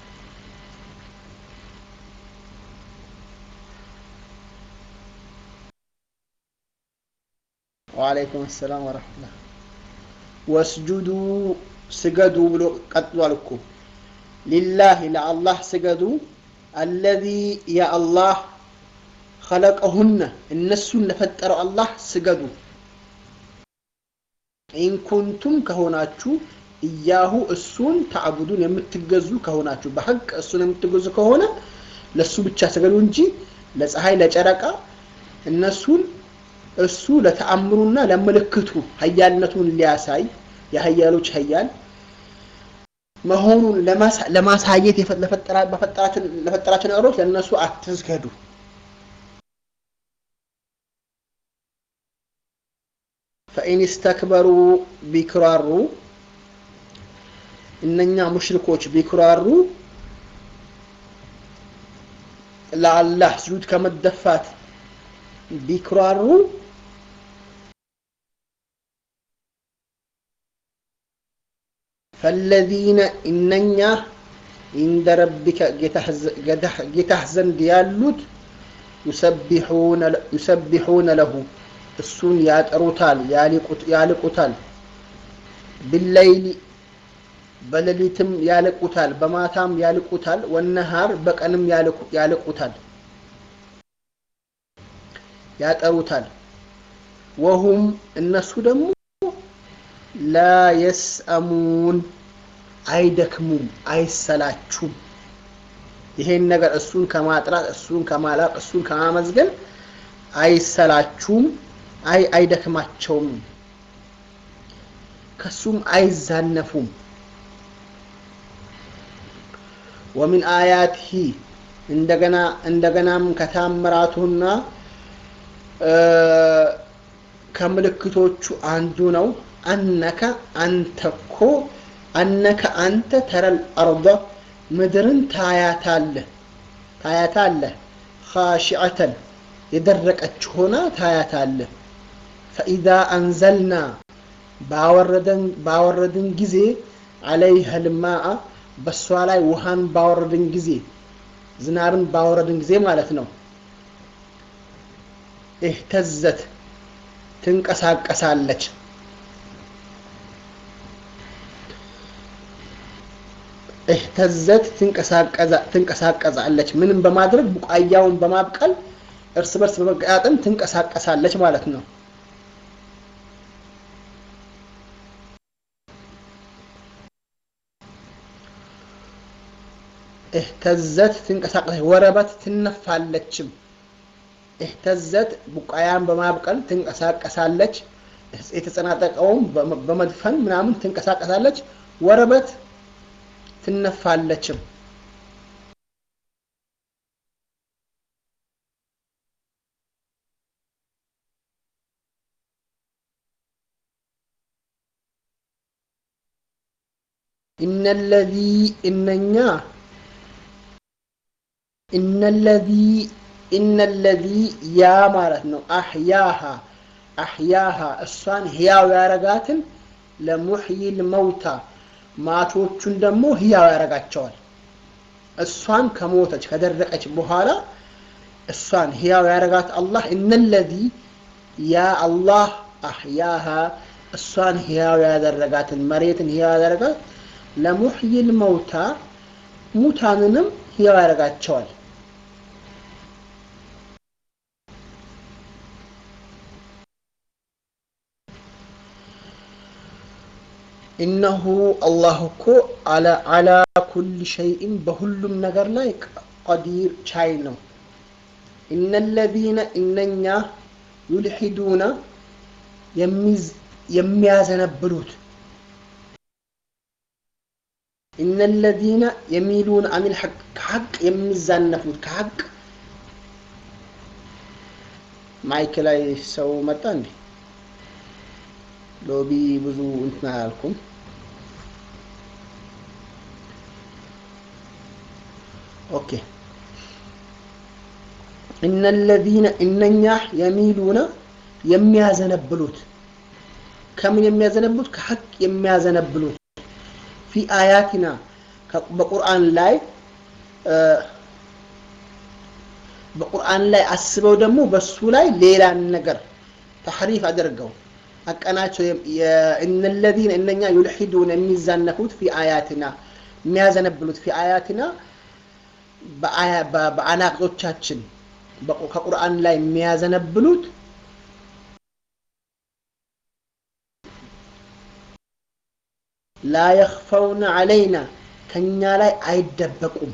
ወአለይኩም ሰላም ወረሕመቱላህ ወስጁዱ ስገዱ ብሎ ቀጥሏል እኮ ሊላህ ለአላህ ስገዱ አለዚ የአላህ ኸለቀሁነ እነሱን ለፈጠረው አላህ ስገዱ ኢንኩንቱም ከሆናችሁ እያሁ እሱን ተዕቡዱን የምትገዙ ከሆናችሁ በሐቅ እሱን የምትገዙ ከሆነ ለእሱ ብቻ ስገዱ እንጂ ለፀሐይ ለጨረቃ እነሱን እሱ ለተአምሩና ለምልክቱ ሀያልነቱን ሊያሳይ የሀያሎች ሀያል መሆኑን ለማሳየት ለፈጠራቸው ነገሮች ለእነሱ አትስገዱ ፈኢን ስተክበሩ ቢክራሩ እነኛ ሙሽሪኮች ቢክራሩ ለአላህ ስጁድ ከመደፋት ቢክራሩ ፈለዚነ እነኛ ኢንደ ረቢከ ጌታህ ዘንድ ያሉት ዩሰቢሑነ ለሁ እሱን ያጠሩታል ያልቁታል ብለይሊ በሌሊትም ያልቁታል በማታም ያልቁታል ወነሃር በቀንም ያልቁታል ያጠሩታል ወሁም እነሱ ደግሞ ላ የስአሙን አይደክሙም አይሰላችሁም ይሄን ነገር እሱን ከማጥራት እሱን ከማላቅ እሱን ከማመዝገን አይሰላችሁም አይ አይደክማቸውም ከሱም አይዛነፉም ወሚን አያትሂ እንደገና እንደገናም ከታምራቱና ከምልክቶቹ አንዱ ነው አነከ አንተኮ አነከ አንተ ተረል አርض ምድርን ታያታለህ ታያታለህ ኻሽዐተን የደረቀች ሆና ታያታለህ ፈኢዛ አንዘልና ባወረድን ጊዜ አለይሃ ልማአ በእሷ ላይ ውሃን ባወረድን ጊዜ ዝናብን ባወረድን ጊዜ ማለት ነው እህተዘት ትንቀሳቀሳለች እህተዘት ትንቀሳቀሳለች ምንም በማድረግ ቡቃያውን በማብቀል እርስ በርስ በመገጣጠም ትንቀሳቀሳለች ማለት ነው እህተዘት ትንቀሳቀሳለች ወረበት ትነፋለችም እህተዘት ቡቃያን በማብቀል ትንቀሳቀሳለች የተጸናጠቀውም በመድፈን ምናምን ትንቀሳቀሳለች ወረበት ትነፋለችም እነለዚ እነኛ እነለዚ እነለዚ ያ ማለት ነው አህያሃ አህያሃ እሷን ህያው ያረጋትን ለሙሕይል መውታ ማቾቹን ደግሞ ህያው ያረጋቸዋል እሷን ከሞተች ከደረቀች በኋላ እሷን ህያው ያረጋት አላህ እነለዚ ያ አላህ አህያሃ እሷን ህያው ያደረጋትን መሬትን ህያው ያደረጋት ለሙሕይል መውታ ሙታንንም ህያው ያደረጋቸዋል ኢነሁ አላህ እኮ አላ ኩል ሸይእን በሁሉም ነገር ላይ ቀዲር ቻይ ነው እነለዚነ እነኛ ዩልሒዱነ የሚያዘነብሉት እነለዚነ የሚሉን አኒል ሐቅ ከሐቅ የሚዛነፉት ከሐቅ ማይክ ላይ ሰው መጣ እንዴ ሎቢ ብዙ እንትን አላልኩም ኦኬ እነለዚነ እነኛ የሚሉነ የሚያዘነብሉት ከምን የሚያዘነብሉት ከሐቅ የሚያዘነብሉት ፊ አያቲና በቁርአን ላይ በቁርአን ላይ አስበው ደግሞ በሱ ላይ ሌላን ነገር ተሕሪፍ አድርገው አቀናቸው እነለዚነ እነኛ ዩልሒዱን የሚዛነፉት ፊ አያትና የሚያዘነብሉት ፊ አያትና በአናቅጾቻችን ከቁርአን ላይ የሚያዘነብሉት ላ የኽፈውነ ዐለይና ከእኛ ላይ አይደበቁም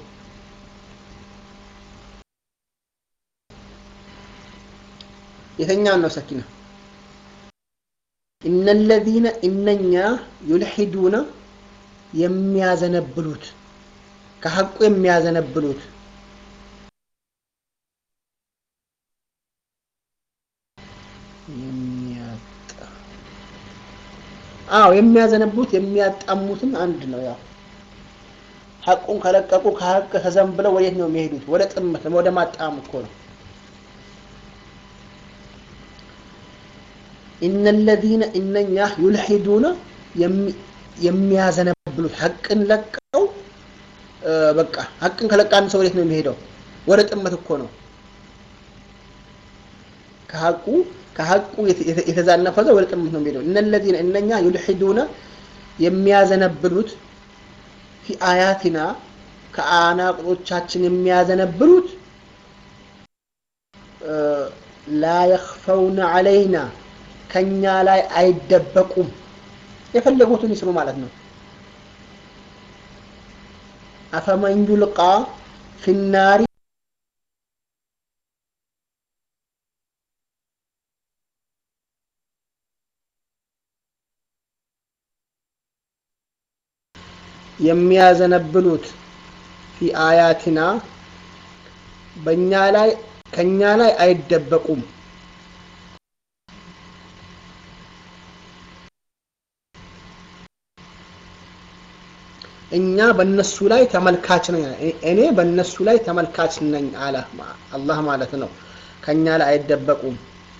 የተኛን ነው ሰኪና እነለዚነ እነኛ ዩልሒዱነ የሚያዘነብሉት ከሐቁ የሚያዘነብሉት አዎ የሚያዘነብሉት የሚያጣሙትም አንድ ነው ያው ሐቁን ከለቀቁ ከሐቅ ተዘንብለው ወዴት ነው የሚሄዱት ወደ ጥመት ወደ ማጣም እኮ ነው እነለዚነ እነኛ ዩልሒዱነ የሚያዘነብሉት ሐቅን ለቀው በቃ ሐቅን ከለቃ አንድ ሰው ወዴት ነው የሚሄደው ወደ ጥመት እኮ ነው ከሐቁ ከሐቁ የተዛነፈ ሰው ወደ ጥመት ነው የሚሄደው እነለዚነ እነኛ ዩልሒዱነ የሚያዘነብሉት ፊ አያቲና ከአናቅጾቻችን የሚያዘነብሉት ላ የኽፈውነ ዐለይና ከኛ ላይ አይደበቁም የፈለጉትን ይስሩ ማለት ነው አፈመን ዩልቃ ፊናሪ የሚያዘነብሉት ፊ አያቲና በእኛ ላይ ከእኛ ላይ አይደበቁም እኛ በእነሱ ላይ ተመልካች ነኝ እኔ በእነሱ ላይ ተመልካች ነኝ አለ አላህ ማለት ነው ከእኛ ላይ አይደበቁም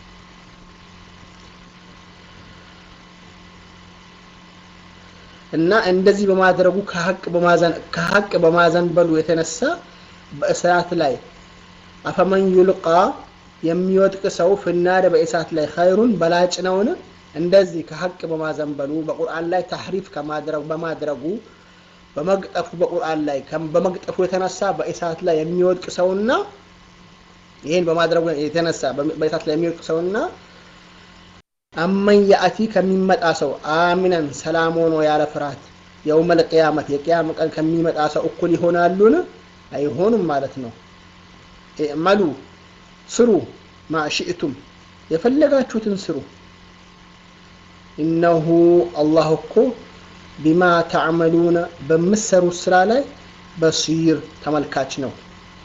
እና እንደዚህ በማድረጉ ከሀቅ በማዘንበሉ የተነሳ በእሳት ላይ አፈመን ዩልቃ የሚወድቅ ሰው ፍናደ በእሳት ላይ ኸይሩን በላጭ ነውን እንደዚህ ከሀቅ በማዘንበሉ በቁርአን ላይ ታህሪፍ ከማድረጉ በማድረጉ በመግጠፉ በቁርአን ላይ በመግጠፉ የተነሳ በእሳት ላይ የሚወድቅ ሰውና ይህን በማድረጉ የተነሳ በእሳት ላይ የሚወድቅ ሰውና አመን ያእቲ ከሚመጣ ሰው አሚነን ሰላም ሆኖ ያለ ፍርሃት የውመል ቅያመት የቅያም ቀን ከሚመጣ ሰው እኩል ይሆናሉን? አይሆኑም ማለት ነው። እዕመሉ ስሩ፣ ማሽእቱም የፈለጋችሁትን ስሩ። ኢነሁ አላህ እኮ ቢማ ተዕመሉነ በምትሰሩት ስራ ላይ በሲር ተመልካች ነው።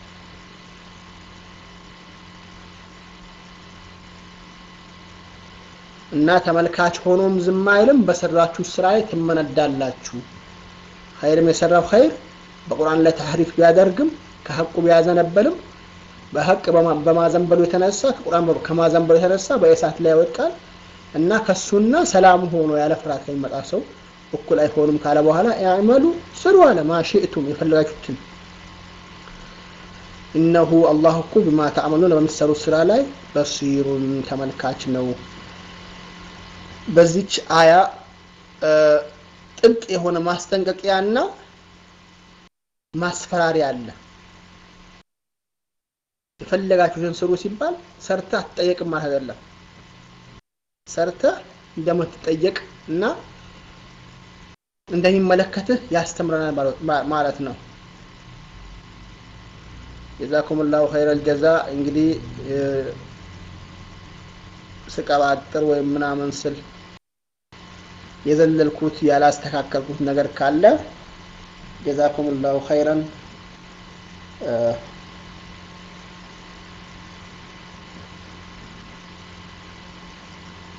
እና ተመልካች ሆኖም ዝም አይልም። በሰራችሁ ስራ ላይ ትመነዳላችሁ። ኸይርም የሰራው ኸይር በቁርአን ላይ ተህሪፍ ቢያደርግም ከሐቁ ቢያዘነበልም በሐቅ በማዘንበሉ የተነሳ ከቁርአን ከማዘንበሉ የተነሳ በእሳት ላይ ይወድቃል እና ከሱና ሰላም ሆኖ ያለ ፍርሃት ከሚመጣ ሰው እኩል አይሆኑም ካለ በኋላ ያዕመሉ ስሩ አለ ማሽእቱም የፈለጋችሁትን ኢነሁ አላህ እኮ ቢማ ተዕመሉን በምትሰሩት ስራ ላይ በሲሩን ተመልካች ነው። በዚች አያ ጥብቅ የሆነ ማስጠንቀቂያና ማስፈራሪያ አለ። የፈለጋችሁትን ስሩ ሲባል ሰርተህ አትጠየቅም ማለት አይደለም። ሰርተህ እንደምትጠየቅ እና እንደሚመለከትህ ያስተምረናል ማለት ነው። ጀዛኩም ላሁ ኸይረል ጀዛ። እንግዲህ ስቀባጥር ወይም ምናምን ስል የዘለልኩት ያላስተካከልኩት ነገር ካለ ጀዛኩም ላሁ ኸይረን